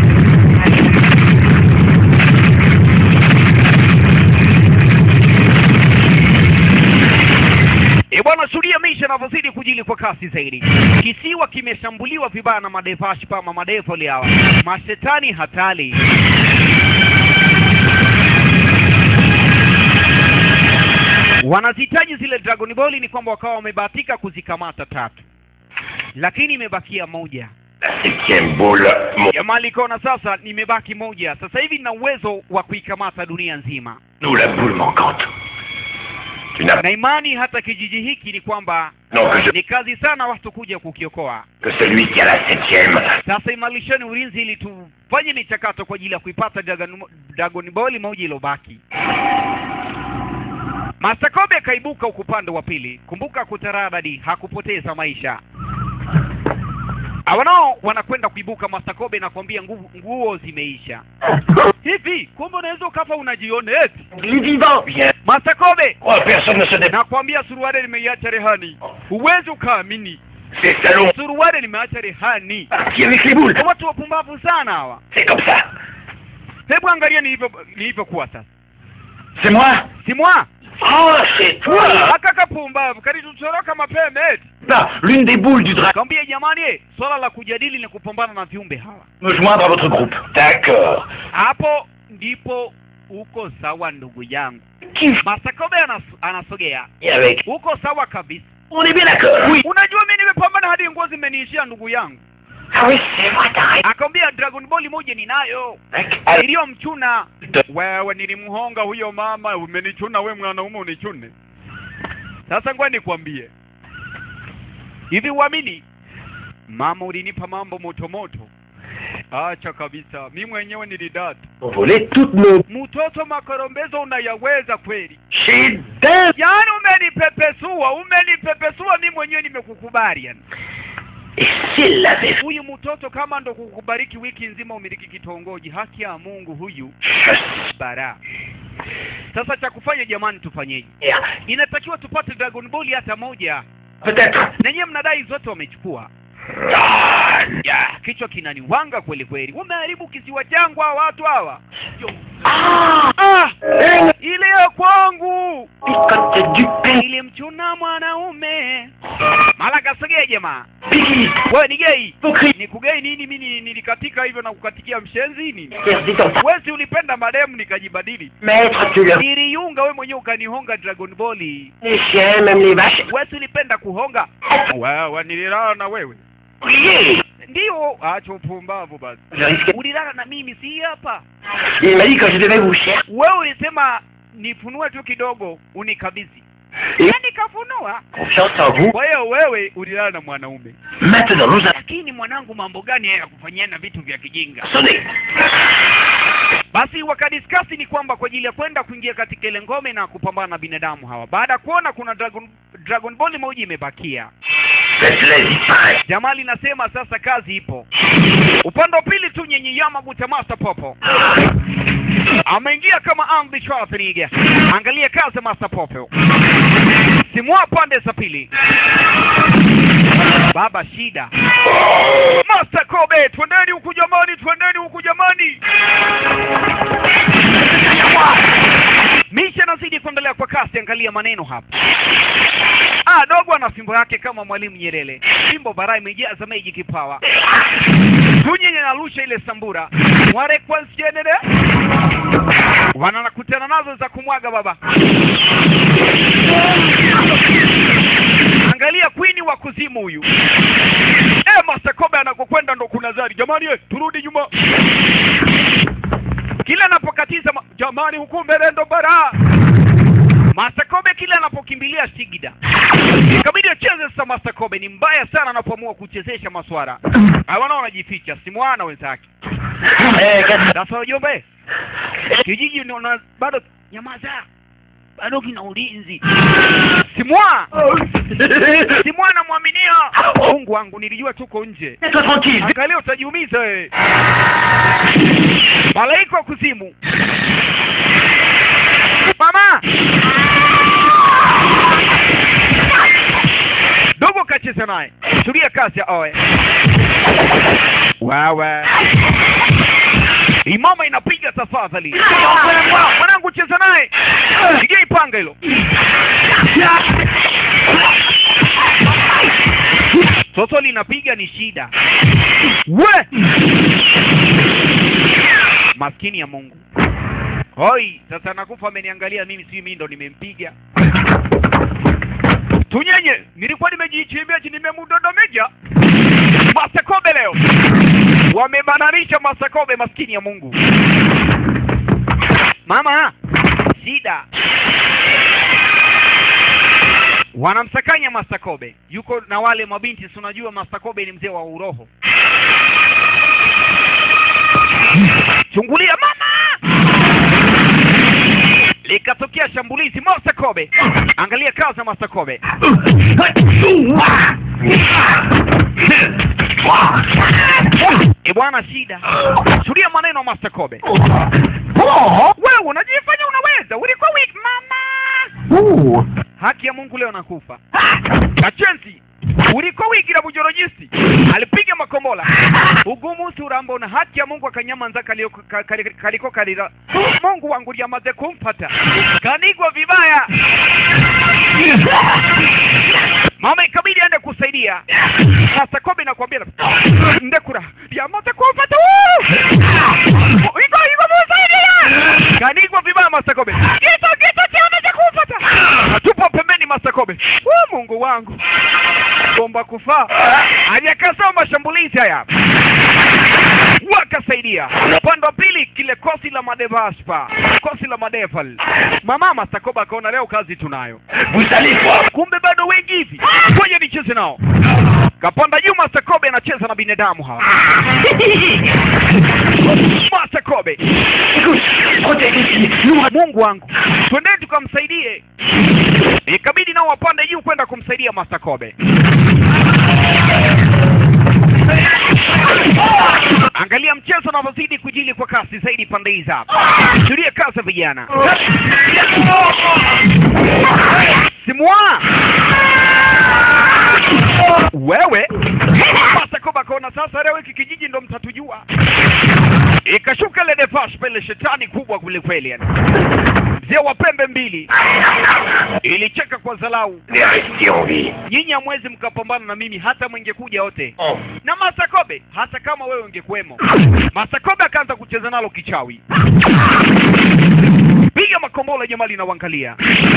E bwana, shuhudia maisha yanavyozidi kujili kwa kasi zaidi. Kisiwa kimeshambuliwa vibaya na madevashi pama madevoli hawa mashetani hatari. Wanazihitaji zile Dragon Ball, ni kwamba wakawa wamebahatika kuzikamata tatu, lakini imebakia moja. La septième boule, mon... Jamaa likaona sasa, nimebaki moja, sasa hivi nina uwezo wa kuikamata dunia nzima, nous la boule manquante. Tu n'as na imani hata kijiji hiki ni kwamba non que je ni kazi sana watu kuja kukiokoa. que celui qui a la septième. Sasa imarisheni ulinzi ili tufanye michakato kwa ajili ya kuipata Dragon, Dragon Ball moja ilobaki. Master Kobe akaibuka huku upande wa pili. Kumbuka kutaradadi hakupoteza maisha. Hawa nao wanakwenda kuibuka. Master Kobe nakwambia nguvu nguo zimeisha. Hivi kumbe unaweza ukafa unajiona eti? Les vivants. Bien. Master Kobe Oh, personne ne se débat. nakwambia suruali nimeiacha rehani. Huwezi ukaamini. Ces salons Suruali nimeacha rehani. partis avec les boules. Watu wapumbavu sana hawa. C'est comme ça. Hebu angalia nilivyo nilivyokuwa sasa. C'est moi Si moi Oh, c'est toi. aka kapumbavu kalitutoroka mapema eti. Pas l'une des boules du dragon. Kambia jamani, eh, swala la kujadili ni kupambana na viumbe hawa. Me joindre à votre groupe. D'accord. Hapo ndipo uko sawa ndugu yangu. Qui Masakobe anas, anasogea. Et avec. Uko sawa kabisa. On est bien d'accord. Oui. Unajua mimi nimepambana hadi nguo zimeniishia ndugu yangu. Ah oui, c'est vrai, t'as raison. Akamwambia Dragon Ball moja ninayo. Alors, Iliyomchuna wewe, nilimhonga huyo mama, umenichuna we mwanaume unichune. Sasa ngoja nikwambie hivi, uamini mama, ulinipa mambo moto moto. Acha kabisa, mi mwenyewe nilidata. on volait toutes nos Mtoto makorombezo unayaweza kweli? chez d'un. Yaani umenipepesua, umenipepesua, mi mwenyewe nimekukubali yani. Et s'il l'avait fait, Huyu mtoto kama ndo kukubariki wiki nzima umiliki kitongoji, haki ya Mungu huyu je bara. Sasa cha kufanya jamani, tufanyeje? sais. Inatakiwa tupate Dragon Ball hata moja, Peut-être. na nyie mnadai zote wamechukua. Ah, Ya, kichwa kinaniwanga kweli kweli. Umeharibu kisiwa changu hawa watu hawa. ah, Ah, une ile ya kwangu picote du pain. ilimchuna mwanaume. Mala kasogea jamaa. Piggy, Wewe ni gay? hypocrite. Ni kugei nini? Mimi nilikatika hivyo na kukatikia mshenzi nini? Dis comme ça. Wewe si ulipenda mademu nikajibadili. Maître, tu le Niliunga wewe mwenyewe ukanihonga Dragon Ball. Les chiens, même les vaches. Wewe si ulipenda kuhonga? Wewe nililala na wewe. Oubliez. Ndio, acha upumbavu basi. Je risquais. Ulilala na mimi si hapa. Il m'a dit que je devais vous chercher. Wewe ulisema nifunue tu kidogo unikabidhi. Et yaani kafunua confiance en vous. kwa hiyo wewe ulilala na mwanaume Maintenant, nous allons lakini mwanangu mambo gani haya ya kufanyiana vitu vya kijinga sonner. basi wakadiskasi ni kwamba kwa ajili ya kwenda kuingia katika ile ngome na kupambana na binadamu hawa baada ya kuona kuna dragon, dragon ball moja imebakia Faites-les disparaître. jamali nasema sasa kazi ipo upande wa pili tu nyenye yamaguta master popo ameingia kama Andy Schwarzenegger angalia kazi ya master popo simua pande za pili baba shida master kobe twendeni huku jamani twendeni huku jamani misha nazidi kuendelea kwa kasi angalia maneno hapa ah dogo ana fimbo yake kama mwalimu nyerere fimbo bara imejaza meji kipawa tunyenye narusha ile sambura ware kwansienene wanakutana nazo za kumwaga baba angalia kwini wa kuzimu huyu e, masakobe anakokwenda ndo kuna zari jamani eh, turudi nyuma kila anapokatiza ma... jamani huku mbele ndo bara masakobe kila anapokimbilia sigida ikabidi acheze sasa masakobe ni mbaya sana anapoamua kuchezesha maswara hawana wanajificha simwana wenzake Eh, qu'est-ce sasa wajombe kijiji ni una- bado nyamaza bado kina ulinzi simwa simwa namwaminia mungu wangu nilijua tuko nje Mets-toi tranquille. angalia utajiumiza wewe malaika wa kuzimu mama dogo kacheza naye tulia kazi ya oe wewe imama inapiga tafadhali mwanangu cheza naye pigia ipanga hilo toto linapiga ni shida we maskini ya mungu hoi sasa nakufa ameniangalia mimi si mimi ndo nimempiga tunyenye nilikuwa nimejichimbia chini nimemudodomeja masakobe leo wamebananisha masakobe maskini ya mungu mama shida wanamsakanya masakobe yuko na wale mabinti si unajua masakobe ni mzee wa uroho chungulia mama likatokea shambulizi masakobe angalia kazi ya masakobe e bwana shida tulia maneno masakobe wewe unajifanya unaweza ulikuwa weak mama haki ya mungu leo nakufa kachenzi uliko wiki la bujorojisi alipiga makombola ugumu surambo na haki ya mungu akanyamanza kaliko ka- kali- kaliko kalira mungu wangu lyamaze kumpata kanigwa vibaya mama ikabidi aende kusaidia sasa kobe nakwambia ndekura lyamaze kumpata Woo! iko iko musaidia kanigwa vibaya masakobe gito gito chamaze kumpata tupo pembeni masakobe Woo, mungu wangu bomba kufaa hajakasao mashambulizi haya wakasaidia upande wa pili kile kosi la madevaspa kosi la madeval mama masakoba akaona leo kazi tunayo Vous allez voir. kumbe bado wengi hivi ngoja nicheze nao kapanda juu masakobe anacheza na binadamu hawa masakobe Écoute, protège ici. Nous, mungu wangu twendeni tukamsaidie ikabidi nao wapande juu kwenda kumsaidia masakobe angalia mchezo unavyozidi kujili kwa kasi zaidi pande hizi hapa tulie kazi vijana simwa wewe masakoba akaona sasa leo hiki kijiji ndo mtatujua ikashuka ile defash pele shetani kubwa kwelikweli yani mzee wa pembe mbili ilicheka kwa zalau on est resté en vie. nyinyi hamwezi mkapambana na mimi hata mwengekuja wote Oh. na masakobe hata kama wewe ungekuwemo masakobe akaanza kucheza nalo kichawi piga makombola jamali na uangalia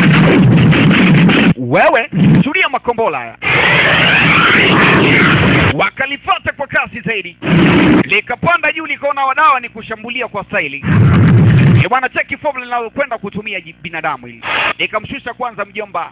wewe tulia makombola haya wakalifata kwa kasi zaidi likapanda juu likaona wadawa ni kushambulia kwa staili Eh, bwana cheki formula linalokwenda kutumia ji- binadamu hili nikamshusha kwanza mjomba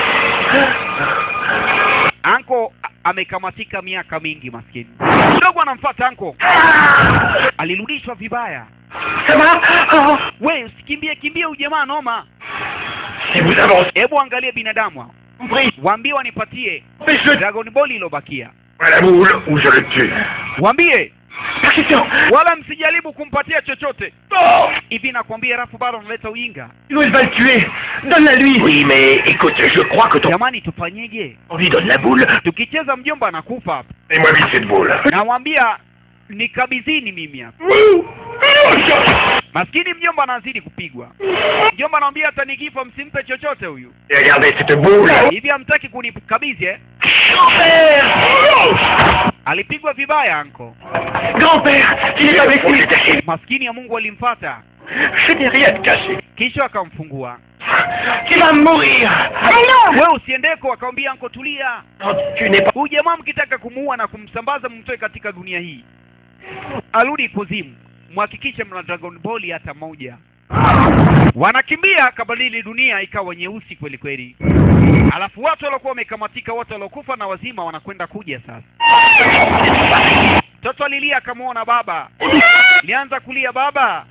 anko a- amekamatika miaka mingi maskini mdogo anamfuata anko alirudishwa vibaya Ça va Oh, we usikimbie kimbie ujamaa noma Si vous avancez, hebu angalie binadamu hao compris. waambie wanipatie Mais je... dragon ball ilobakia la boule ou je le tue. waambie Pas question wala msijaribu kumpatia chochote Non hivi nakwambia rafu bado analeta ujinga Sinon il va le tuer Donne-la lui Oui, mais écoute, je crois que ton... jamani tufanyeje On lui donne la boule. tukicheza mjomba anakufa hapa Et moi vite cette boule. namwambia nikabidhini mimi hapa maskini mjomba anazidi kupigwa mjomba anamwambia hata nikifa msimpe chochote huyu Et regardez cette boule. hivi hamtaki kunikabidhi eh? Grand-père alipigwa vibaya anko Grand-père Il est avec On lui s'est caché. maskini ya mungu alimfata Je n'ai rien caché kisha akamfungua Tu vas mourir Allons we usiendeko akamwambia anko tulia Non, tu n'es pas... huyu jamaa mkitaka kumuua na kumsambaza mmtoe katika dunia hii arudi kuzimu mhakikishe mna dragon ball hata moja wanakimbia kabadili dunia ikawa nyeusi kweli kweli alafu watu waliokuwa wamekamatika wote waliokufa na wazima wanakwenda kuja sasa mtoto alilia akamwona baba lianza kulia baba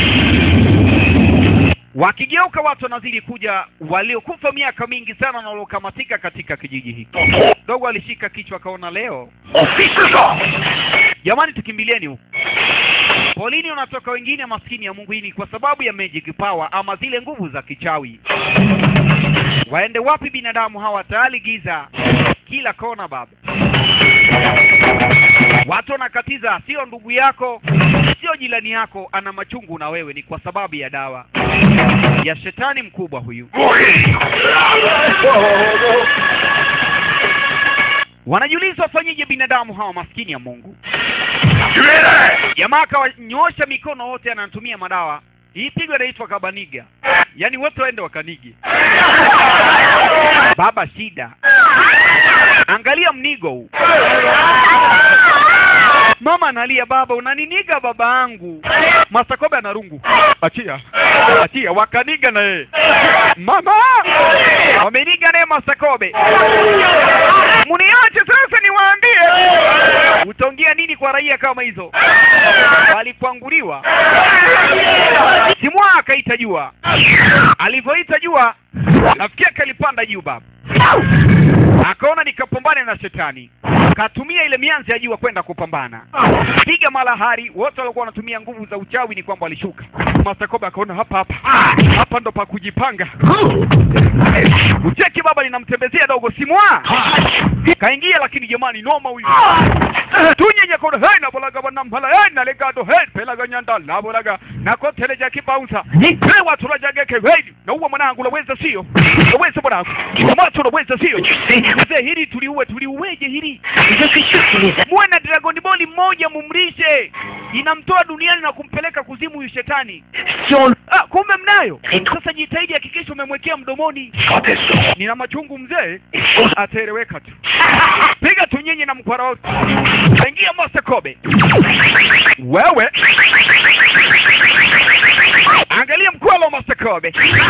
wakigeuka watu wanazidi kuja waliokufa miaka mingi sana na waliokamatika katika kijiji hiki dogo alishika kichwa akaona leo On fiche le camp jamani tukimbilieni huku polini wanatoka wengine maskini ya mungu hii ni kwa sababu ya magic power ama zile nguvu za kichawi waende wapi binadamu hawa tayari giza kila kona baba watu wanakatiza sio ndugu yako sio jirani yako ana machungu na wewe ni kwa sababu ya dawa ya shetani mkubwa huyu Mourir wanajiuliza wafanyeje binadamu hawa maskini ya mungu Tuez-le jamaa akawanyoosha mikono wote anatumia madawa hii pigo inaitwa kabaniga yaani wote waende wakanige baba shida angalia mnigo huu mama analia baba unaniniga baba angu masakobe anarungu achia achia wakaniga na yeye mama wameniga naye masakobe muniache sasa niwaambie utaongea nini kwa raia kama hizo walikwanguliwa simwa akaita jua alivyoita jua nafikia kalipanda juu baba akaona nikapambane na shetani katumia ile mianzi ya jua kwenda kupambana piga malahari wote walikuwa wanatumia nguvu za uchawi ni kwamba walishuka masakobe akaona hapa hapa hapa ndo pa kujipanga ucheki baba linamtembezea dogo simwa kaingia lakini jamani noma huyu tunyenye kono hey nabolaga banamhala hey nalegado hey pelaga nyanda labolaga nakoteleja kibaunsa hey watu rajageke hey nauwa mwanangu laweza sio laweza mwanangu watu laweza sio Tu sais, mzee hili tuliue tuliuweje hili je suis sûr qu'il les a... muwe na dragoni boli mmoja mumlishe inamtoa duniani na kumpeleka kuzimu huyu shetani Si on... ah, kumbe mnayo Ritu. sasa jitahidi hakikisha umemwekea mdomoni Quand elles seront... nina machungu mzee Il faut... ataeleweka tu piga tunyenye na mkwara wote aingia Master Kobe wewe angalia mkwala wa Master Kobe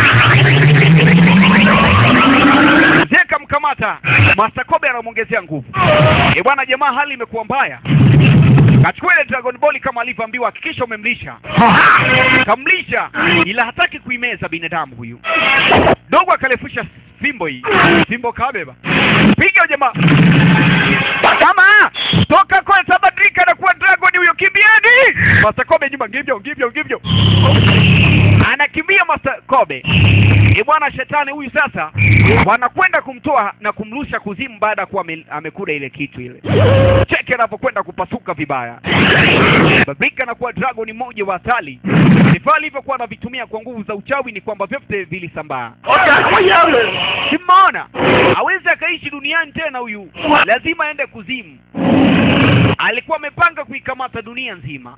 mzee kamkamata Master Kobe anamwongezea nguvu e bwana jamaa hali imekuwa mbaya kachukua ile Dragon Ball kama alivyoambiwa hakikisha umemlisha kamlisha ila hataki kuimeza binadamu huyu dogo akalefusha fimbo hii fimbo kabeba piga jamaa kama toka kwa sabadilika na kuwa dragon huyo kimbieni Master Kobe nyuma ngivyo ngivyo ngivyo anakimbia Master Kobe e bwana shetani huyu sasa wanakwenda kumtoa na kumrusha kuzimu baada ya kuwa ame- amekula ile kitu ile cheke anapokwenda kupasuka vibaya babika anakuwa dragon mmoja wa hatari vifaa alivyokuwa anavitumia kwa nguvu za uchawi ni kwamba vyote vilisambaa Oh, c'est incroyable simmaona hawezi akaishi duniani tena huyu lazima aende kuzimu alikuwa amepanga kuikamata dunia nzima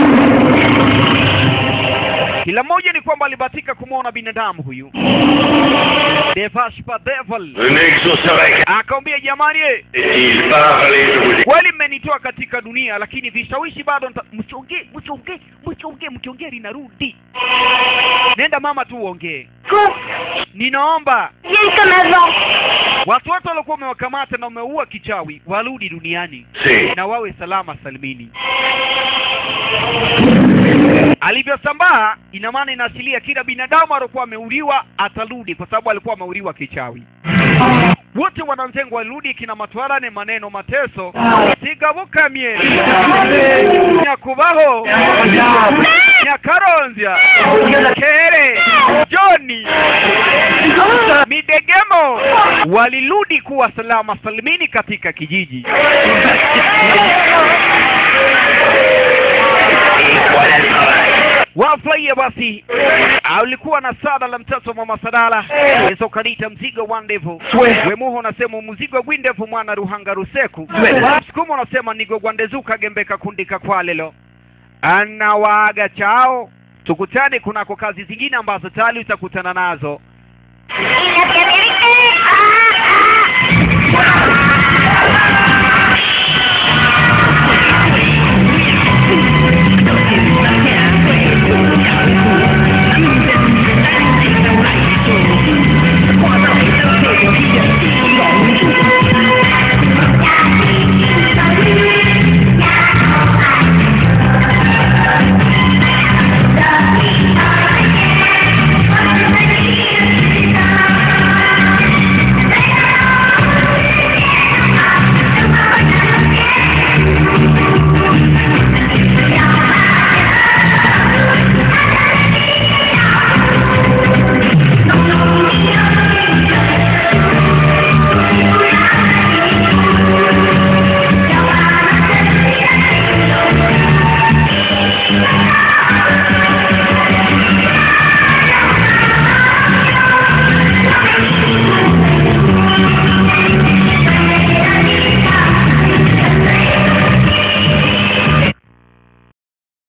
kila mmoja ni kwamba alibahatika kumwona binadamu huyu Devashpa Devil Je n'exaucerai akamwambia jamani eh, qu'est-il parlez, je vous ai... kweli mmenitoa katika dunia lakini vishawishi bado nita- msiongee msiongee msiongee mkiongea linarudi nenda mama tu uongee Qu'on ninaomba vienne comme avant. watu wote waliokuwa umewakamata na umeua kichawi warudi duniani C'est... na wawe salama salimini alivyosambaa ina maana inaasilia kila binadamu aliokuwa ameuliwa atarudi kwa sababu alikuwa ameuliwa kichawi wote wanamtengo walirudi kina matwarane maneno mateso sigabukamye nyakubaho nyakaronzya kere joni midegemo walirudi kuwa salama salimini katika kijiji Et voilà le travail. wafurahia basi alikuwa na sada la mtoto mama sadala yeso kanita mzigo wa ndevu wemuho unasema muzigo gwindevu mwana ruhanga ruseku sukuma unasema nigo gwandezuka gembeka kundika kwalelo anawaaga chao tukutane kunako kazi zingine ambazo tayari utakutana nazo Et la